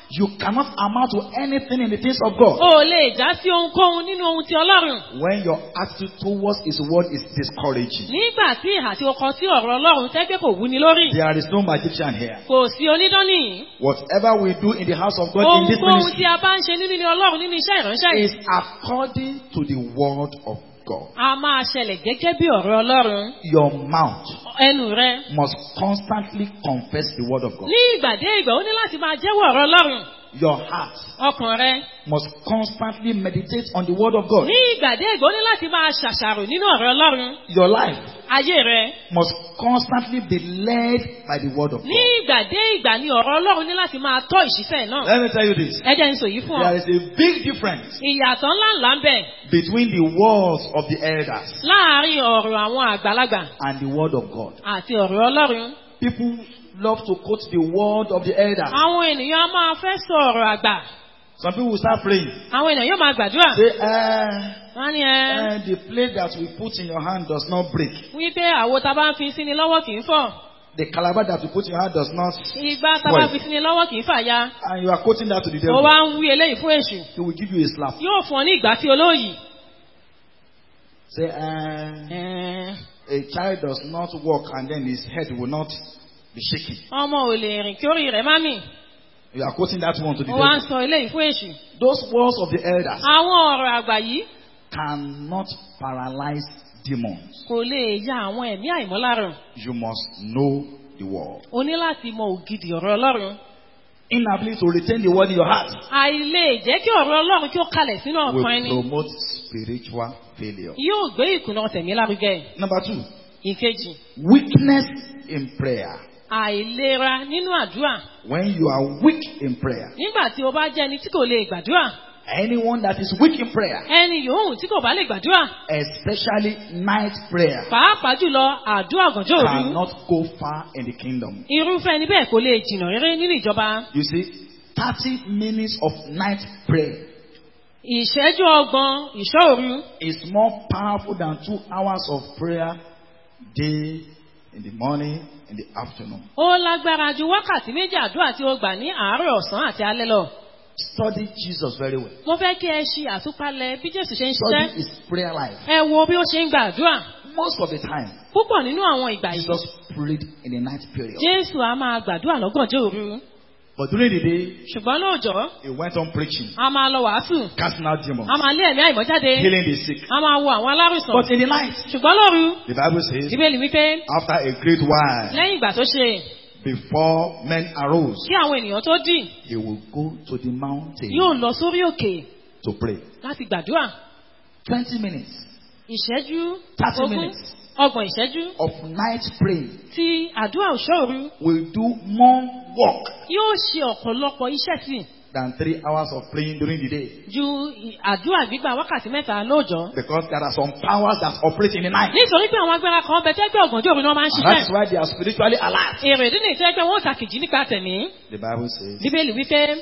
You cannot amount to anything in the things of God O ò lè já sí ohunkóhun nínú ohun ti Ọlọ́run. when your attitude towards His word is discouraging. Nígbà tí ìhà tí o kọ sí ọ̀rọ̀ Ọlọ́run tẹ́gbẹ́ kò wúni lórí. There is no magician here. Kò sí onídán nìyí. Whatever we do in the house of God in this Ohunkóhun tí ministry a bá ń ṣe nínú ilé Ọlọ́run nínú iṣẹ́ ìránṣẹ́ is yìí. according to the word of God. A máa ṣẹlẹ̀ gẹ́gẹ́ bí ọ̀rọ̀ Ọlọ́run. Your mouth Ẹnu rẹ. must constantly confess the word of God. Ní ìgbà dé ìgbà ó ní láti máa jẹ́wọ́ ọ̀rọ̀ Ọlọ́run. Your heart Ọkàn rẹ. must constantly meditate on the word of God. Ní ìgbà dé ìgbà ó ní láti máa ṣàṣàrò nínú ọ̀rọ̀ Ọlọ́run. Your life Ayé rẹ. must constantly be led by the word of Ní God. ìgbà dé ìgbà ni ọ̀rọ̀ Ọlọ́run ní láti máa tọ́ ìṣiṣẹ́ náà. Let me tell you this. Ẹ jẹ́ n sọ yìí fún ọ. There is a big difference Ìyàtọ̀ ńláńlá ń bẹ between the words of the elders láàárín ọ̀rọ̀ àwọn àgbàlagbà and the word of God. àti ọ̀rọ̀ Ọlọ́run. People love to quote the word of the elders. Àwọn ènìyàn á máa fẹ́ sọ ọ̀rọ̀ àgbà. Some people will start praying. Àwọn ènìyàn yóò máa gbàdúrà. Say, eh, Wọ́n ní ẹ eh, the plate that we put in your hand does not break. wípé àwo tá a bá ń fi sí ni lọ́wọ́ kì í fọ́. The calabash that we put in your hand does not. Igbá tá a bá fi sí ni lọ́wọ́ kì í fàya. And you are quoting that to the Ó devil. wá ń wí eléyìí fún èṣù. He will give you a slap. Yóò fún ọ ní ìgbà tí olóyìí. Say, eh, Ẹ̀ẹ́n, a child does not walk and then his head will not be shaking. Ọmọ ò lè rìn kí orí rẹ̀ má mì. You are quoting that one to the Ó wá ń devil. sọ eléyìí fún èṣù. Those words of the elders Àwọn ọ̀rọ̀ àgbà yìí cannot paralyze demons. kò lè ya àwọn ẹ̀mí àìmọ́lárùn. You must know the word. O ní láti mọ ògidì ọ̀rọ̀ Ọlọ́run. Inability to retain the word in your heart Àìlè jẹ́ kí ọ̀rọ̀ Ọlọ́run kí ó kalẹ̀ sínú ọkàn will ẹni. promote spiritual failure. Yóò gbé ìkùnà tẹ̀mí lárugẹ. Number two, Ìkejì, weakness in prayer. àìlera nínú àdúrà. When you are weak in prayer, Nígbà tí o bá jẹ́ ẹni tí kò lè gbàdúrà, anyone that is weak in prayer, ẹni yòówù tí kò bá lè gbàdúrà, especially night prayer, pàápàá jùlọ àdúrà ọ̀gànjọ́ òru, cannot go far in the kingdom. irúfẹ́ ẹni bẹ́ẹ̀ kò lè jìnnà rere nínú ìjọba. You see, 30 minutes of night prayer Ìṣẹ́jú ọgbọ̀n ìṣọ́ òru is more powerful than two hours of prayer day in the morning in the afternoon. ó lágbára ju wákàtí méjì àdúrà tí ó gbà ní àárọ̀ ọ̀sán àti alẹ́ lọ. Study Jesus very well. Mo fẹ́ kí ẹ ṣe àtúpalẹ̀ bí Jésù ṣe ń Study ṣiṣẹ́. his prayer life. Ẹ wo bí ó ṣe ń gba àdúrà. Most of the time, Púpọ̀ nínú àwọn ìgbà yìí, Jesus prayed in the night period. Jésù á máa gbàdúrà lọ́gànjọ́ òru. But during the day, Ṣùgbọ́n lóòjọ́, he went on preaching, a máa lọ wàásù, casting out demons, a máa lé ẹ̀mí àìmọ́ jáde, healing the sick. a máa wo àwọn alárùsàn. But in the night, Ṣùgbọ́n lóru, the Bible says, Bíbélì wípé after a great while, lẹ́yìn ìgbà tó ṣe before men arose, kí àwọn ènìyàn tó dì, he will go to the mountain yóò lọ sórí òkè to pray. láti gbàdúrà. 20 minutes Ìṣẹ́jú 30 ogún, minutes. ọgbọ̀n ìṣẹ́jú of night praying tí àdúrà òṣọ́ òru will do more work yóò ṣe ọ̀pọ̀lọpọ̀ iṣẹ́ sí than three hours of praying during the day. ju ì- àdúrà gbígbà wákàtí mẹ́ta lóòjọ́. Because there are some powers that operate in the night. nítorí pé àwọn agbára kan bẹ tẹ́gbẹ́ ọ̀gànjọ́ òru ni wọ́n máa ń And that's ṣiṣẹ́. why they are spiritually alert. èrè ìdí nìyí tẹ́gbẹ́ wọn ò tàkìjì nípa tẹ̀mí. The Bible says, bíbélì wípé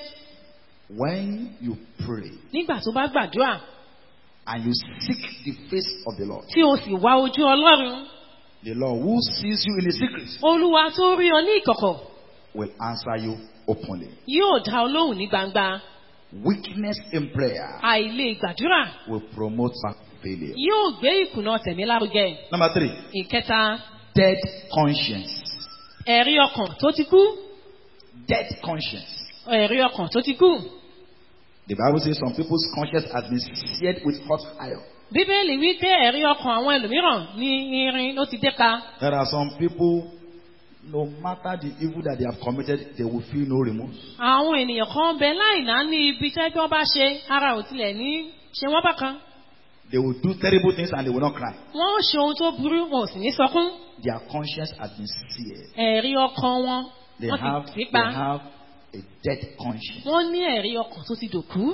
when you pray nígbà tó bá gbàdúrà and you seek the face of the Lord, tí o sì wá ojú ọlọ́run the Lord who sees you in the secret olúwa tó rí ọ ní ìkọ̀kọ̀ will answer you openly. yóò dá ọ lóhùn ní gbangba Weakness in prayer àìlè gbàdúrà will promote failure. yóò gbé ìkùnà tẹ̀mí lárugẹ. Number three, ìkẹta dead conscience. ẹ̀rí ọkàn tó ti kú Dead conscience. ẹ̀rí ọkàn tó ti kú. The Bible says some people's conscience has been seared with hot iron. bíbélì wí pé ẹ̀rí ọkàn àwọn ẹlòmíràn ní irin ló ti dé pa. There are some people, no matter the evil that they have committed, they will feel no remorse. àwọn ènìyàn kan bẹ láìná ní ibi tẹ́ bí wọ́n bá ṣe ara ò tilẹ̀ ní ṣe wọ́n bákan. They will do terrible things and they will not cry. wọ́n ó ṣe ohun tó burú wọn ò sì ní sọkún. Their conscience has been seared. ẹ̀rí ọkàn wọn They wọ́n have, ti they fi pa. have a dead conscience. wọ́n ní ẹ̀rí ọkàn tó ti dòkú.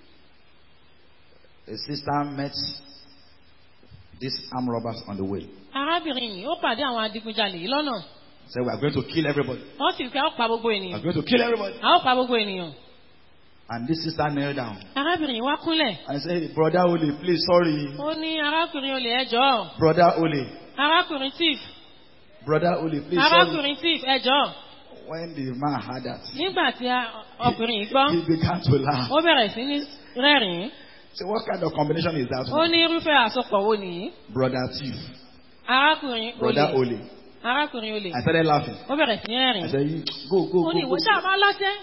A sister met these armed robbers on the way. arábìnrin yìí ó pàdé àwọn adigunjalè yìí lọ́nà. Said, We are going to kill everybody. wọ́n sì fi a ó pa gbogbo We are ènìyàn. going to kill everybody. a ó pa gbogbo ènìyàn. And this sister knelt down arábìnrin yìí wá kúnlẹ̀. and said, Brother Ole, please, sorry. ó ní arákùnrin olè ẹjọ́ Brother Ole, arákùnrin tíf Brother Ole, please, sorry. arákùnrin tíf ẹjọ́ when the man heard that, nígbà tí a- ọkùnrin yìí gbọ́ he began to laugh. ó bẹ̀rẹ̀ sí ní rẹ́rìn-ín So what kind of combination is that? ó ní irúfẹ́ àsopọ̀ wo nìyí Brother thief, arákùnrin brother olè Ole. arákùnrin olè I started laughing. ó bẹ̀rẹ̀ sí ní I rẹ́rìn-ín said, "You- go, go, ó ní go, go. ìwọ ṣáà máa lọ́tẹ́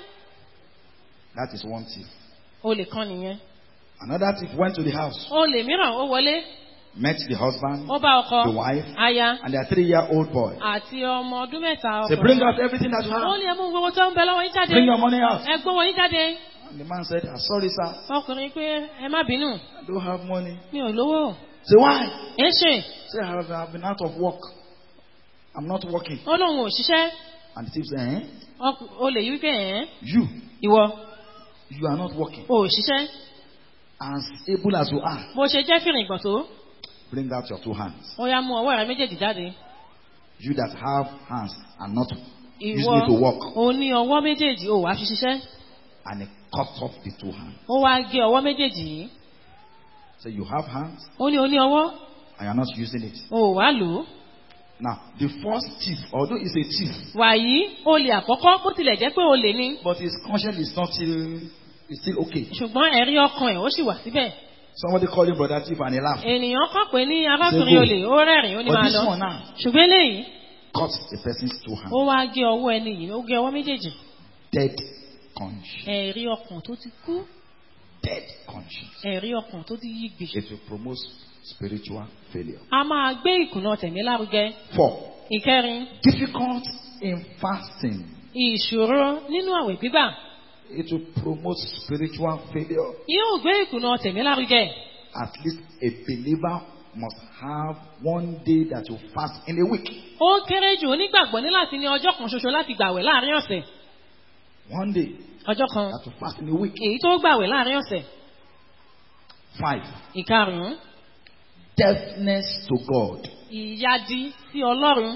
That is one thief. olè kan nìyẹn Another thief went to the house, olè mìíràn ó wọlé met the husband, ó bá ọkọ the wife, aya and their three-year-old boy. àti ọmọ ọdún mẹ́ta Say, bring ọkùnrin out everything that you ó have. ní ẹmú gbogbo tó ń bẹ lọ́wọ́ yín jáde Bring your money out. ẹ gbówó yín jáde And the man said, "Ah, sorry, sir. ọkùnrin pé ẹ má bínú I don't have money. mi ò lówó Say, why? ẹ ṣe Say, I have, I've been out of work. I'm not working. ó lóun ò ṣiṣẹ́ And the thief said, eh? ọkù- olè yìí wípé ẹ̀ You, ìwọ you are not working. ò ṣiṣẹ́ As able as you are, bó ṣe jẹ́ fìrìngbọ̀n tó bring out your two hands. ó yá mú ọwọ́ rẹ méjèèjì jáde You that have hands and not ìwọ using it to work. ò ní ọwọ́ méjèèjì ò wá fi ṣiṣẹ́ And he cut off the two hands. ó wá gé ọwọ́ méjèèjì yìí So you have hands ó ní o ní ọwọ́ and you're not using it. ò wá lò ó Now, the first thief, although he's a thief, wàyí olè àkọ́kọ́ bó tilẹ̀ jẹ́ pé olè ni but his conscience is not still, is still okay. ṣùgbọ́n ẹ̀rí ọkàn ẹ̀ ó sì wà síbẹ̀ Somebody called him brother thief and he laughed. ènìyàn kàn pé ní arákùnrin Ṣé olè ó rẹ́rìn ó ní But máa this lọ one now ṣùgbọ́n eléyìí cut the person's two hands. ó wá gé ọwọ́ ẹni yìí ó gé ọwọ́ méjèèjì Dead conscience. ẹ̀rí ọkàn tó ti kú Dead conscience. ẹ̀rí ọkàn tó ti yí gbì It will promote spiritual failure. a máa gbé ìkùnà tẹ̀mí lárugẹ Four, ìkẹrin difficult in fasting. ìṣòro nínú àwẹ̀ gbígbà It will promote spiritual failure. yóò gbé ìkùnà tẹ̀mí lárugẹ At least a believer must have one day that you fast in a week. ó kéré jù onígbàgbọ́ ní láti ní ọjọ́ kan ṣoṣo láti gbàwẹ̀ láàrin ọ̀sẹ̀ One day ọjọ́ kan that you fast in a week. èyí tó gbàwẹ̀ láàrin ọ̀sẹ̀ Five, ìkarùn-ún deafness to God. ìyadi sí ọlọ́run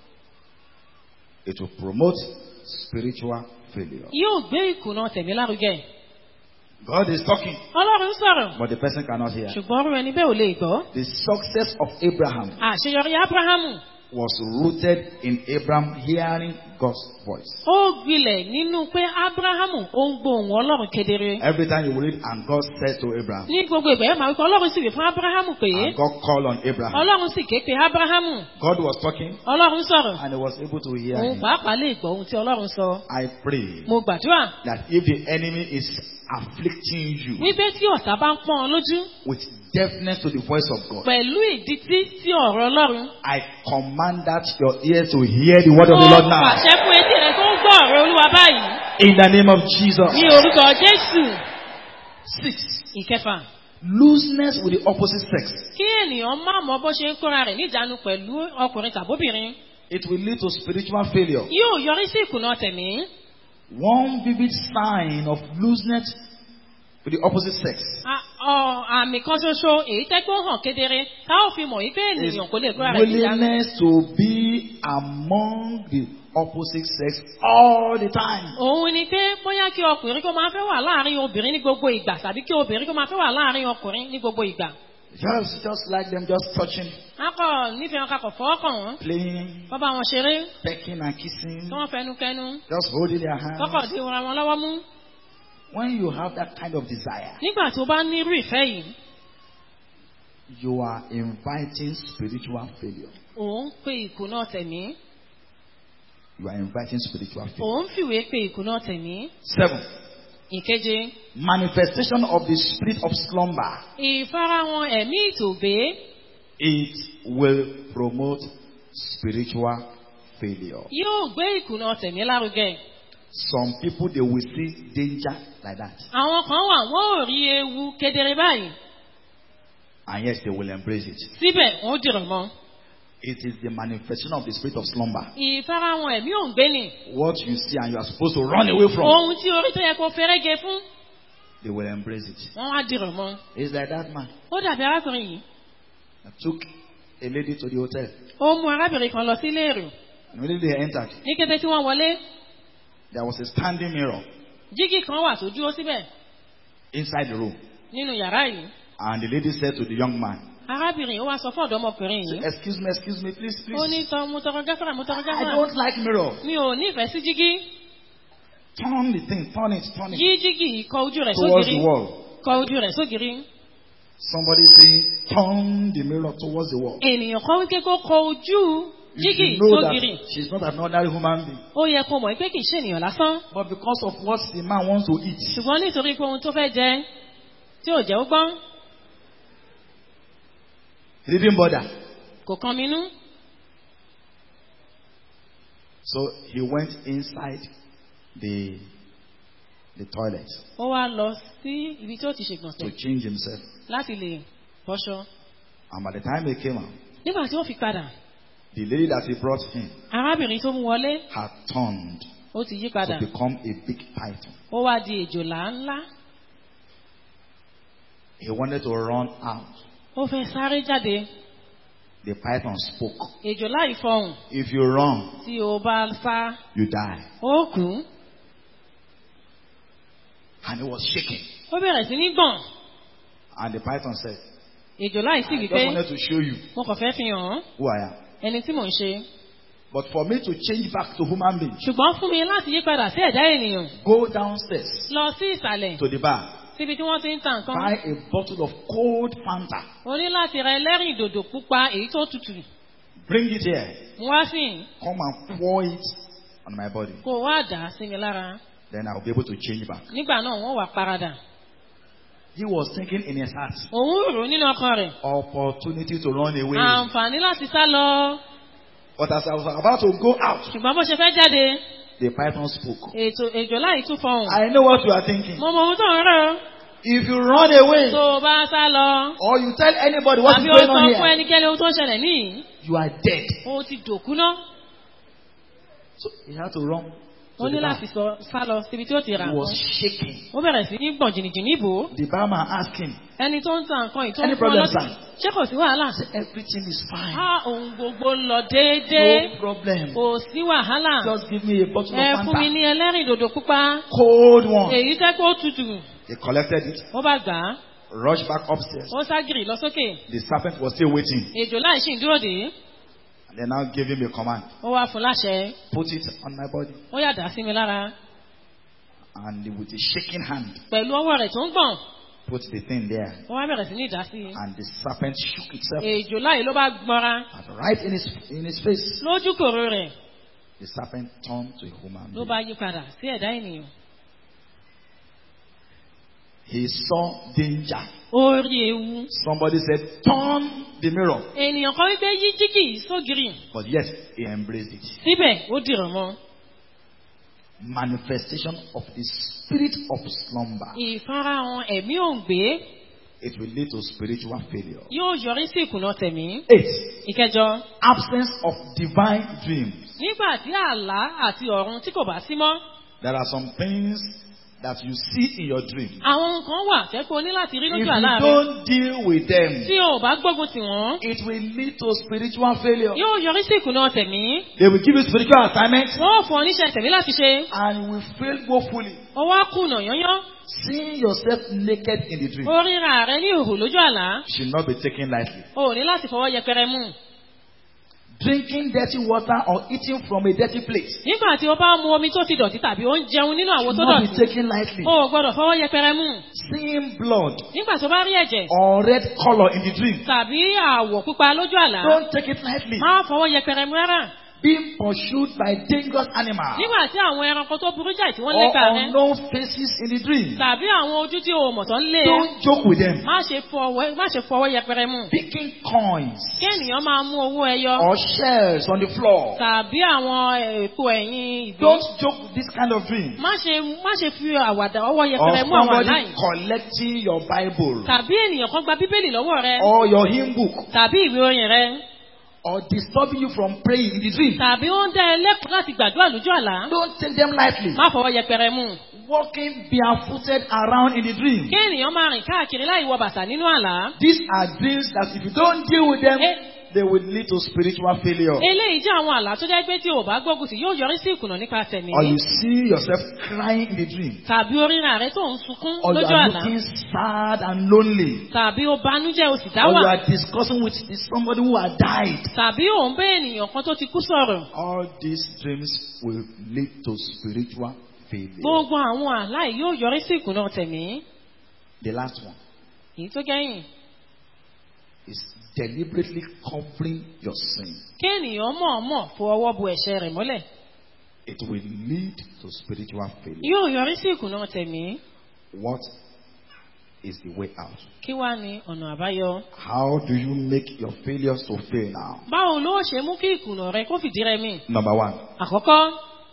It will promote spiritual failure. yóò gbé ìkùnà tẹ̀mí lárugẹ God is talking, ọlọ́run sọ̀rọ̀ but the person cannot hear. ṣùgbọ́n ọrùn ẹni bẹ́ẹ̀ ò lè gbọ́ The success of Abraham àṣeyọrí abrahamu was rooted in Abraham hearing God's voice. ó gbilẹ̀ nínú pé abrahamu ó ń gbóhùn ọlọ́run kedere Every time you read, and God said to Abraham, ní gbogbo ìgbà yẹn máa wípé ọlọ́run sì wí fún abrahamu pé and God called on Abraham. ọlọ́run sì ké pe abrahamu God was talking, ọlọ́run sọ̀rọ̀ and he was able to hear òun him. pàápàá lè gbọ́ ohun tí ọlọ́run sọ I pray mo gbàdúrà that if the enemy is afflicting you wípé tí ọ̀tá bá ń pọ́n ọ lójú with deafness to the voice of God, pẹ̀lú ìdítí sí ọ̀rọ̀ ọlọ́run I command that your ears to hear the word of ó the Lord now. pàṣẹ fún etí rẹ tó ń gbọ́ ọ̀rọ̀ olúwa báyìí In the name of Jesus. ní orúkọ jésù Six. ìkẹfà Looseness with the opposite sex. kí ènìyàn má mọ bó ṣe ń kóra rẹ̀ níjàánu pẹ̀lú ọkùnrin tàbóbìnrin It will lead to spiritual failure. yóò yọrí sí ìkùnà tẹ̀mí One vivid sign of looseness with the opposite sex A- ọ- àmì kan ṣoṣo èyí tẹ́gbọ́n hàn kedere tá ò fi mọ̀ wípé is ènìyàn kò lè kóra rẹ̀ níjàánu willingness to be among the opposite sex all the time. òun ni pé bóyá kí ọkùnrin kó máa fẹ́ wà láàrin obìnrin ní gbogbo ìgbà tàbí kí obìnrin kó máa fẹ́ wà láàrin ọkùnrin ní gbogbo ìgbà. Just, just like them, just touching, akọ nífẹ̀ẹ́ wọn kakọ̀ fọ́ọ̀kàn wọn playing, kọ́ bá wọn ṣeré pecking and kissing, kí wọ́n fẹnu kẹnu just holding their kọ́kọ̀ hands. dí wọn wọn lọ́wọ́ mú. When you have that kind of desire, nígbà tó bá ní irú ìfẹ́ yìí you are inviting spiritual failure. òun pe ìkùnà tẹ̀mí You are inviting spiritual failure. òun fìwé pe ìkùnà tẹ̀mí. Seven, ìkeje manifestation of the spirit of slumber. ìfarahàn ẹ̀mí ìtògbé It will promote spiritual failure. yóò gbé ìkùnà tẹ̀mí lárugẹ. Some people they will see danger like that, àwọn kan wà wọ́n ò rí ewu kedere báyìí and yes, they will embrace it. síbẹ̀ wọ́n dìrọ̀ mọ́. It is the manifestation of the spirit of slumber. ìfarahàn ẹ̀mí òǹgbé ni What you see and you are supposed to run away from, ohun tí orí tó yẹ kó fẹ́rẹ́gẹ fún they will embrace it. wọ́n wá dìrọ̀ mọ́. It's like that man ó dàbí arákùnrin yìí that took a lady to the hotel. ó mú arábìnrin kan lọ sílé èrò And when they entered, ní kété tí wọ́n wọlé there was a standing mirror jígì kan wà tó dúró síbẹ̀ inside the room. nínú yàrá yìí And the lady said to the young man, arábìnrin ó wá sọ fún ọ̀dọ́mọkùnrin yìí Excuse me, excuse me, please, ó ní please. tọ mo tọrọ gáfárà mo tọrọ I gáfárà don't like mirror. mi ò nífẹ̀ẹ́ sí jígí Turn the thing, turn it, turn it yí jígí yìí kọ ojú rẹ̀ towards sógiri the wall. kọ ojú rẹ̀ sógiri Somebody saying, turn the mirror towards the wall. ènìyàn kan wípé kó kọ ojú You jígí should know sógiri that she's not an ordinary human being. ó yẹ kó mọ̀ pé kì í ṣe ènìyàn lásán But because of what the man wants to eat, ṣùgbọ́n nítorí pé ohun tó fẹ́ jẹ tí ò jẹ́ ó gbọ́n he didn't bother. kò kan mi nú So he went inside the, the toilet ó wá lọ sí ibi tí ó ti to ṣègbọ̀nsẹ̀ change himself. láti lè bọ́ṣọ And by the time he came out, nígbà tí ó fi padà the lady that he brought in arábìnrin tó mú wọlé had turned ó ti yí padà to become a big python. ó wá di èjòlá ńlá He wanted to run out. ó fẹ́ sáré jáde The python spoke. èjòlá ìfọhùn If you run, tí o bá sá you die. ó kú And he was shaking. ó bẹ̀rẹ̀ sí ní gbọ̀n And the python said, èjòlá yìí sì I wí just pé wanted to show you mo kàn fẹ́ fi hàn án who I am. ẹni tí mò ń ṣe But for me to change back to human being, ṣùgbọ́n fún mi láti yí padà sí ẹ̀dá ènìyàn go downstairs lọ sí ìsàlẹ̀ to the bar, síbi tí wọ́n ti ń ta nǹkan buy a bottle of cold Fanta, o ní láti ra ẹlẹ́rìn dòdò pupa èyí tó tutù bring it here, mú wá sí i, come and pour it on my body. kó o wá dà á sí mi lára Then I'll be able to change back. nígbà náà wọ́n wà paradà He was thinking in his heart, òun rò ó nínú ọkàn rẹ̀ opportunity to run away. àǹfààní láti sá lọ But as I was about to go out, ṣùgbọ́n bó ṣe fẹ́ jáde the python spoke. ètò èjòlá yìí tún fọhùn I know what you are thinking. mo mọ ohun tó ń rò If you run away tó o bá sá lọ or you tell anybody what is àbí o going sọ on fún here, ẹnikẹ́ni ohun tó ń ṣẹlẹ̀ níyì you are dead. o ti dòkú ná So he had to run. ó to ní the bar. láti sọ sá lọ síbi tí ó ti rà He was nǹkan shaking. ó bẹ̀rẹ̀ sí ní gbọ̀n jìnnìjìnnì ìbò The barman asked him, ẹni tó ń ta nǹkan yìí tó Any ń fún ọ problem, lọ́sìn sir? ṣé kò sí wàhálà everything is fine. á ohun gbogbo ń lọ déédéé No problem. kò sí wàhálà Just give me a bottle ẹ of fún mi Fanta. ní ẹlẹ́rìn dòdò pupa Cold one. èyí tẹ́ kó tutù He collected it, ó bá gbà á rushed back upstairs. ó ságìrì lọ sókè The serpent was still waiting. èjò láì ṣì ń dúró dè é And they now gave him a command. ó wá fún láṣẹ Put it on my body. ó yà dá sí mi lára And with a shaking hand, pẹ̀lú ọwọ́ rẹ̀ tó ń gbọ̀n put the thing there. ó wá bẹ̀rẹ̀ sí ní ìdá sí i And the serpent shook itself. èjò láì ló bá gbọ́ra And right in his, in his face, lójú kòrò rẹ̀ the serpent turned to a human ló being. bá yí padà sí ẹ̀dá ènìyàn He saw danger. ó rí ewu Somebody said, Turn the mirror. ènìyàn kan wípé yí jígì sógiri But yet, he embraced it. síbẹ̀ ó dìrọ̀ mọ́ Manifestation of the spirit of slumber. ìfarahàn ẹ̀mí òǹgbé It will lead to spiritual failure. yóò yọrí sí ìkùnà tẹ̀mí Eight, ìkẹjọ absence of divine dreams. nígbà tí àlá àti ọ̀run tí kò bá sí mọ́ There are some things that you see in your dream. àwọn nǹkan wà tẹ́ pé o ní láti rí If lójú you àlá rẹ don't deal with them, tí o ò bá gbógun tì wọ́n it will lead to spiritual failure. yóò yọrí sí ìkùnà tẹ̀mí They will give you spiritual assignments wọ́n ò fún ọ níṣẹ́ tẹ̀mí láti ṣe and you will fail woefully. ọwọ́ á kùnà yányán Seeing yourself naked in the dream ó ríra rẹ ní ìhò lójú àlá should not be taken lightly. o ò ní láti fọwọ́ yẹpẹrẹ mú Drinking dirty water or eating from a dirty plate nígbà tí o bá mu omi tó ti dọ̀tí tàbí ó ń jẹun nínú àwo should tó not be dọ̀tí taken lightly. o ò gbọ́dọ̀ fọwọ́ yẹpẹrẹ mú Seeing blood nígbà tó bá rí ẹ̀jẹ̀ or red color in the dream, tàbí àwọ̀ pupa lójú àlá don't take it lightly. má fọwọ́ yẹpẹrẹ mú rárá Being pursued by dangerous animals nígbà tí àwọn ẹranko tó burú jáì tí wọ́n or lépa rẹ unknown faces in the dream, tàbí àwọn ojú tí o mọ̀ tó ń lé ẹ don't joke with them. má ṣe fọwọ́ má ṣe fọwọ́ yẹpẹrẹ mú Picking coins kí ènìyàn máa mú owó ẹyọ or shells on the floor. tàbí àwọn èpo ẹ̀yìn ìgbín Don't joke with this kind of dream. má ṣe má ṣe fi àwàdà ọwọ́ Or yẹpẹrẹ mú àwọn somebody aláì collecting your Bible tàbí ènìyàn kan gba bíbélì lọ́wọ́ rẹ or your hymn book tàbí ìwé orin rẹ or disturbing you from praying in the dream. tàbí ó ń dá ẹ lẹ́kọ̀ọ́ láti gbàdúrà lójú àlá Don't take them lightly. má fọwọ́ yẹpẹrẹ mú Walking barefooted around in the dream. kí ènìyàn máa rìn káàkiri láì wọ bàtà nínú àlá These are dreams that if you don't deal with them, E- they will lead to spiritual failure. eléyìí jẹ́ àwọn àlá tó jẹ́ pé tí o bá gbógun tì yóò yọrí sí ìkùnà nípa tẹ̀mí. Or you see yourself crying in the dream. tàbí oríran rẹ tó ń sunkún Or you lójú are àlá. looking sad and lonely. tàbí o banújẹ́ o sì dá Or you wà. are discussing with somebody who had died. tàbí o ń bẹ́ ènìyàn kan tó ti kú sọ̀rọ̀. All these dreams will lead to spiritual failure. gbogbo àwọn àlá yìí yóò yọrí sí ìkùnà tẹ̀mí. The last one èyí tó gẹ́yìn. is deliberately covering your sin. kí ènìyàn mọ̀ọ́mọ̀ fo ọwọ́ bu ẹ̀ṣẹ̀ rẹ̀ mọ́lẹ̀. It will lead to spiritual failure. yóò yọrí sí ìkùnà tẹ̀mí. What is the way out? kí wá ní ọ̀nà àbáyọ. How do you make your failures to fail now? báwo ló ṣe mú kí ìkùnà rẹ kó fìdí rẹmi. Number one, àkọ́kọ́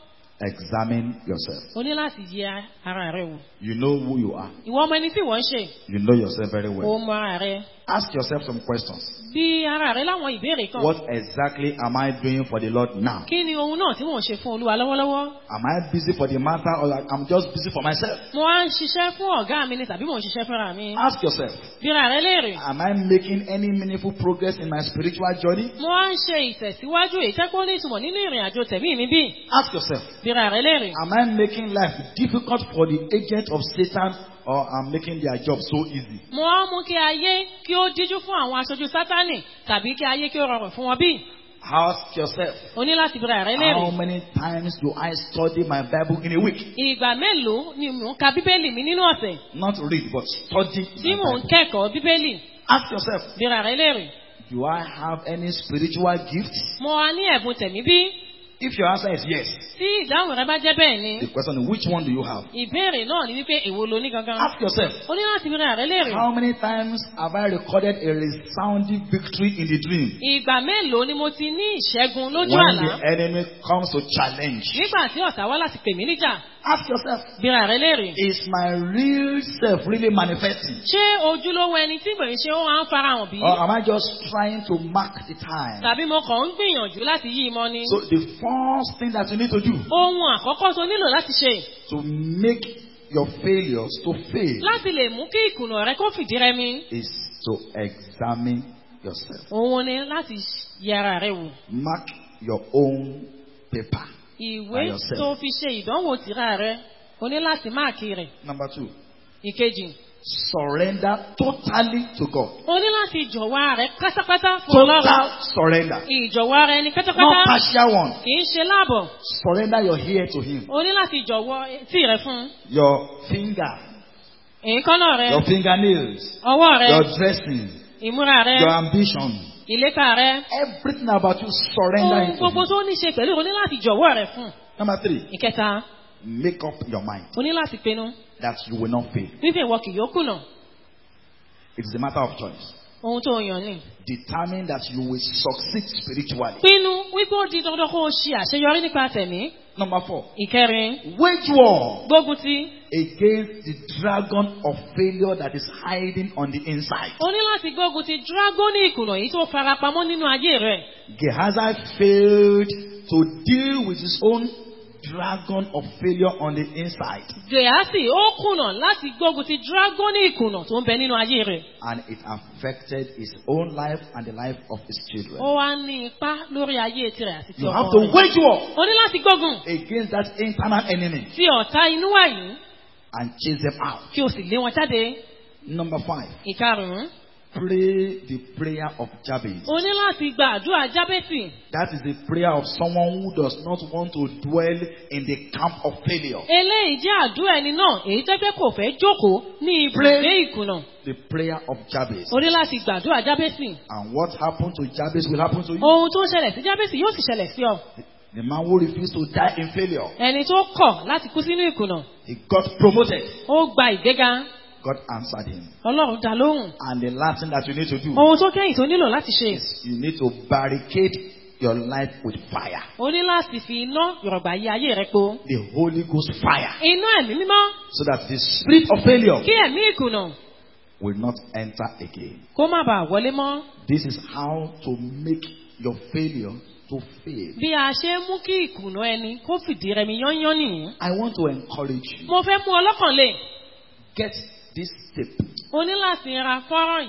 examine yourself. o ní láti yẹ ara rẹ wò. You know who you are. ìwọ ọmọ ẹni tí wọ́n ń ṣe. You know yourself very o well. mọ ara rẹ. Ask yourself some questions. bí ara rẹ láwọn ìbéèrè kan. What exactly am I doing for the Lord now? kí ni ohun náà tí mò ń ṣe fún olúwa lọ́wọ́lọ́wọ́. Am I busy for the matter or I'm just busy for myself? mo wá ń ṣiṣẹ́ fún ọ̀gá mi ni tàbí mò ń ṣiṣẹ́ fúnra mi. Ask yourself, bíra rẹ léèrè. am I making any meaningful progress in my spiritual journey? mo wá ń ṣe ìtẹ̀síwájú ìtẹ́kọ́ ní ìtumọ̀ nínú ìrìn àjò tẹ̀mí mi bí. Ask yourself, bíra rẹ léèrè. am I making life difficult for the agent of Satan or I'm making their job so easy? mo wá mú kí ayé kí ó díjú fún àwọn aṣojú sátánì tàbí kí ayé kí ó rọrùn fún wọn bí. Ask yourself, o ní láti bíra rẹ how léèrè. many times do I study my Bible in a week? ìgbà mélòó ni mò ń ka bíbélì mi nínú ọ̀sẹ̀ Not read, but study tí my mò ń Bible. kẹ́kọ̀ọ́ bíbélì. Ask yourself, bíra rẹ léèrè. do I have any spiritual gifts? mo wá ní ẹ̀bùn tẹ̀mí bí. If your answer is yes, tí ìdáhùn rẹ bá jẹ́ bẹ́ẹ̀ ni. the question is which one do you have? ìbéèrè náà ni wípé èwo lo ní gangan. Ask yourself, o ní láti bíra rẹ léèrè. how many times have I recorded a resounding victory in the dream? ìgbà mélòó ni mo ti ní ìṣẹ́gun lójú When àlá. the enemy comes to challenge, nígbà tí ọ̀tá wá láti pè mí níjà. ask yourself, bíra rẹ léèrè. is my real self really manifesting? ṣé ojúlówó ẹni tí mò ń ṣe ó máa ń farahàn bí? Or am I just trying to mark the time? tàbí mo kàn ń gbìyànjú láti yí imọ ni. So the first thing that you need to do ohun àkọ́kọ́ tó nílò láti ṣe to make your failures to fail láti lè mú kí ìkùnà rẹ kó fìdí rẹmi. is to examine yourself. òun ni láti yẹ ara rẹ wò. Mark your own paper. By ìwé yourself. tó fi ṣe ìdánwò tìra rẹ o ní láti máàkì rẹ̀. Number two, ìkejì surrender totally to God. o ní láti jọ̀wọ́ ara rẹ pátápátá fún ọlọ́run. Total surrender. ìjọ̀wọ́ ara ẹni Not pátápátá partial one. kì í ṣe láàbọ̀. Surrender your ear to Him. o ní láti jọ̀wọ́ etí rẹ fún Your finger, èékánná rẹ your fingernails, ọwọ́ rẹ your dressing, ìmúra rẹ your ambition. ìlépa rẹ Everything about you, surrender ohun it to gbogbo Him. tó ní ṣe pẹ̀lú o ní láti jọ̀wọ́ rẹ fún. Number three, ìkẹta make up your mind o ní láti pinnu that you will not fail. wípé ìwọ kì yóò kùnà It is a matter of choice. ohun tó yàn ni. Determine that you will succeed spiritually. pinnu wípé ó di dandan kó o ṣe àṣeyọrí nípa tẹ̀mí. Number four, ìkẹrin wage war gbógun ti against the dragon of failure that is hiding on the inside. o ní láti gbógun ti dragoni ìkùnà yìí tó farapamọ́ nínú ayé rẹ̀. Gehazi failed to deal with his own dragon of failure on the inside, gèásì ó kùnà láti gbógun ti dragoni ìkùnà tó ń bẹ nínú ayé rẹ̀. and it affected his own life and the life of his children. ó wá ní ipá lórí ayé tirẹ̀ àti ti You have ọmọ to rẹ̀. wage war o ní láti gbógun against that internal enemy ti ọ̀tá inú wà yìí and chase them out. kí o sì lé wọn jáde. Number five, ìkarùn-ún pray the prayer of Jabez. o ní láti gba àdúrà jábẹ́sì. That is the prayer of someone who does not want to dwell in the camp of failure. eléyìí jẹ́ àdúrà ẹni náà èyí tẹ́ pé kò fẹ́ jókòó ní ibùgbé ìkùnà. The prayer of Jabez. o ní láti gbàdúrà jábẹ́sì. And what happened to Jabez will happen to you. ohun tó ṣẹlẹ̀ sí jábẹ́sì yóò sì ṣẹlẹ̀ sí ọ. The man who refused to die in failure, ẹni tó kọ̀ láti kú sínú ìkùnà. he got promoted. ó gba ìgbéga. God answered him. ọlọ́run dá lóhùn. And the last thing that you need to do ohun tó kẹ́yìn tó nílò láti ṣe. is you need to barricade your life with fire. o ní láti fi iná yọ̀rọ̀gbà yí ayé rẹ po. The Holy Ghost fire. iná ẹ̀mí mímọ́ So that the spirit of failure kí ẹ̀mí ìkùnà will not enter again. kó má bàa wọlé mọ́. This is how to make your failure to fail. bí a ṣe ń mú kí ìkùnà ẹni kó fìdí rẹmi yányán nìyí. I want to encourage you. mo fẹ́ mú ọlọ́kàn lè. Get this tip. o ní láti ra fọ́nrán yìí.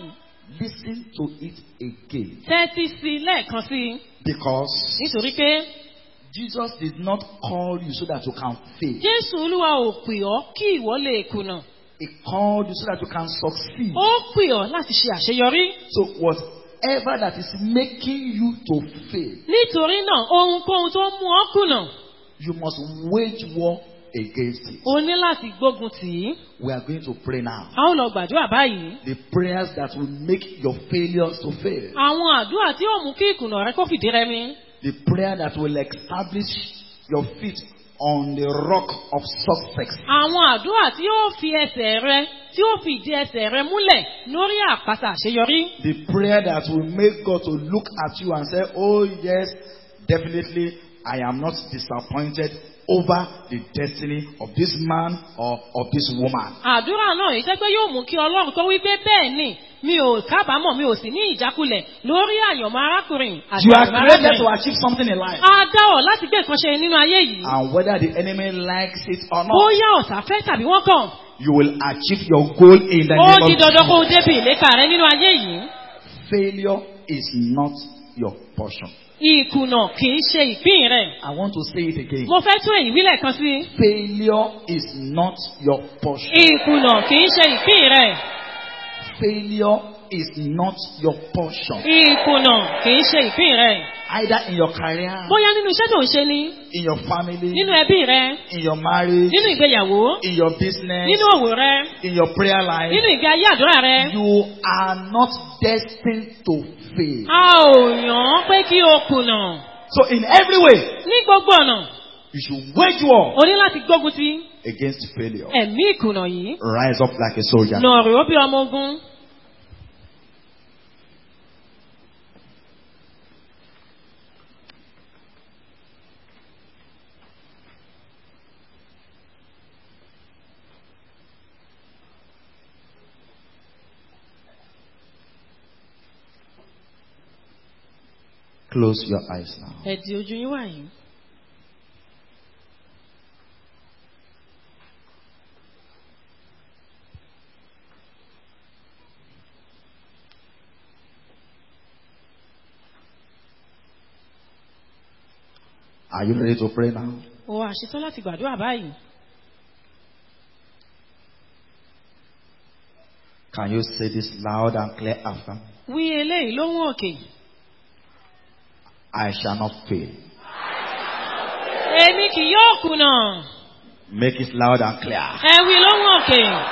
Listen to it again. tẹ́tí sí i lẹ́ẹ̀kan sí i Because nítorí pé Jesus did not call you so that you can fail. jésù olúwa ò pè ọ́ kí ìwọ lè kùnà He called you so that you can succeed. ó pè ọ́ láti ṣe àṣeyọrí So whatever that is making you to fail, nítorí náà ohunkóhun tó mú ọ kùnà you must wage war against it. o ní láti gbógun tì í We are going to pray now. a ó lọ gbàdúrà báyìí The prayers that will make your failures to fail. àwọn àdúrà tí ó mú kí ìkùnà rẹ kó fìdí rẹmi The prayer that will establish your feet on the rock of success. àwọn àdúrà tí ó fi ẹsẹ̀ rẹ tí ó fi ìdí ẹsẹ̀ rẹ múlẹ̀ lórí àpáta àṣeyọrí The prayer that will make God to look at you and say, Oh, yes, definitely, I am not disappointed over the destiny of this man or of this woman. àdúrà náà yìí jẹ́ pé yóò mú kí ọlọ́run kó wí pé bẹ́ẹ̀ ni mi ò kábàámọ̀ mi ò sì ní ìjákulẹ̀ lórí àyànmọ́ arákùnrin àti You are àyànmọ́ created to arábìnrin. achieve something in life. a dá ọ láti gbé nǹkan ṣe nínú ayé yìí And whether the enemy likes it or not, bóyá ọ̀tá fẹ́ tàbí wọ́n kàn you will achieve your goal in the ó name di of dandan kó o Jesus. débi ìlépa rẹ nínú ayé yìí Failure is not your portion. ìkùnà kì í ṣe ìpín rẹ I want to say it again. mo fẹ́ tún èyí wílẹ̀ kan sí Failure is not your portion. ìkùnà kì í ṣe ìpín rẹ Failure is not your portion. ìkùnà kì í ṣe ìpín rẹ Either in your career, bóyá nínú iṣẹ́ tó ń ṣe ni in your family, nínú ẹbí rẹ in your marriage, nínú ìgbéyàwó in your business, nínú òwò rẹ in your prayer nínú life, ìgbé ayé àdúrà rẹ you are not destined to fail. a ò yàn án pé kí o kùnà So in every way, ní gbogbo ọ̀nà you should wage war o ní láti gbógun ti against failure. ẹ̀mí ìkùnà yìí Rise up like a soldier. nà rè ó bí ọmọ ogun. Close your eyes now. ẹ̀dì ojú yín wà yìí. Are you ready to pray now? o wà ṣetán láti gbàdúrà báyìí. Can you say this loud and clear after? me? wí eléyìí lóhùn òkè. I shall not fail. èmi kì yóò kùnà. Make it loud and clear. ẹ wí lóhùn òkè.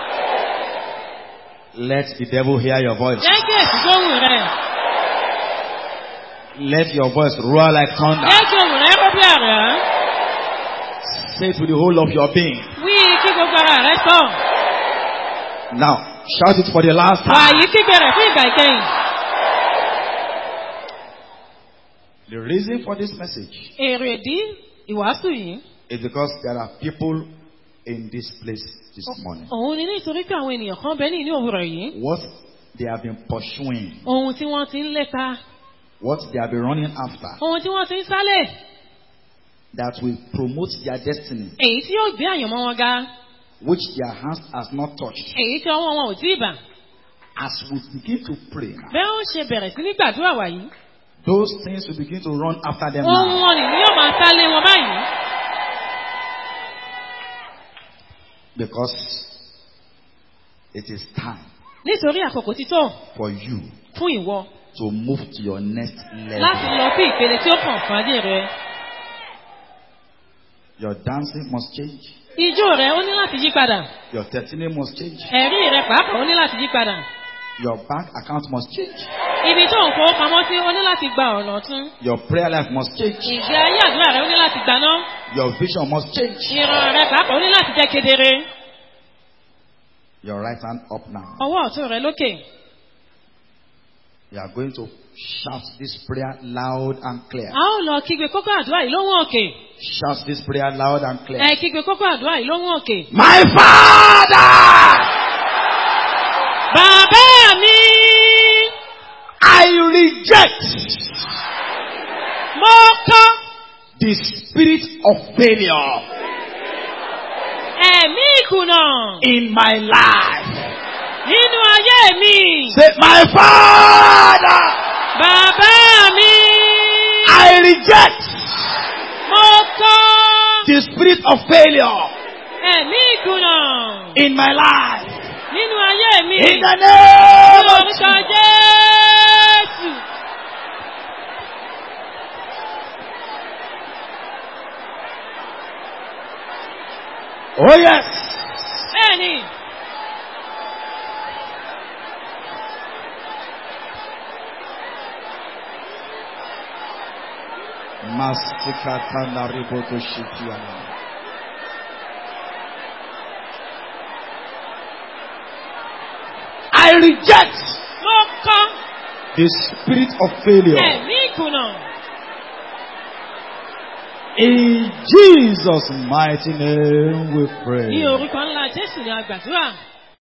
Let the devil hear your voice. jẹ́ kí èsì gbóhùn rẹ̀. Let your voice roar like thunder. jẹ́ kí ohùn rẹ̀ kó bí àrá. Say it with the whole of your being. wí kí gbogbo ara rẹ̀ sọ. Now, shout it for the last time. wàyí kígbe rẹ̀ fún ìgbà ìkẹyìn. The reason for this message èrè ìdí ìwàásù yìí. is because there are people in this place this morning. òun ni nítorí pé àwọn ènìyàn kan bẹ ní ìní òwúrọ̀ yìí. What they have been pursuing, ohun tí wọ́n ti ń lépa. what they have been running after, ohun tí wọ́n ti ń sálẹ̀. that will promote their destiny, èyí tí yóò gbé àyànmọ́ wọn ga. which their hands has not touched. èyí tí ọwọ́ wọn ò tí ì bà. As we begin to pray now, bẹ́ẹ̀ ó ṣe bẹ̀rẹ̀ sí ní gbàdúrà wàyí. those things will begin to run after them ohun now. wọn nìyí yóò máa sálé wọn báyìí. Because it is time nítorí àkókò ti tó for you fún ìwọ to move to your next láti level. lọ sí ìpele tí ó kàn fún ayé rẹ. Your dancing must change. ijó rẹ ó ní láti yí padà. Your testimony must change. ẹ̀rí rẹ pàápàá ó ní láti yí padà. Your bank account must change. ibi tó ń fowó pamọ́ sí ó ní láti gba ọ̀nà ọ̀tún. Your prayer life must change. ìgbé ayé àdúrà rẹ ó ní láti gbaná. Your vision must change. ìran rẹ pàápàá ó ní láti jẹ́ kedere. Your right hand up now. ọwọ́ ọ̀tún rẹ lókè. You are going to shout this prayer loud and clear. a ó lọ kígbe kókó àdúrà yìí lóhùn òkè. Shout this prayer loud and clear. ẹ kígbe kókó àdúrà yìí lóhùn òkè. My Father, bàbá mi I reject mo kọ́ the spirit of failure ẹ̀mí ìkùnà in my life. Nínú ayé mi. Say, My Father, Bàbá mi. I reject Mo kọ́ the spirit of failure ẹ̀mí ìkùnà in my life. nínú ayé mi. In the name Ní of orúkọ Jesus. Jésù. Oh, yes. Bẹ́ẹ̀ni. Masikatana riboto shitiana. I reject Mo kọ́ the spirit of failure. ẹ̀mí ìkùnà. In Jesus' mighty name we Ní pray. orúkọ ńlá Jésù ni a gbàdúrà.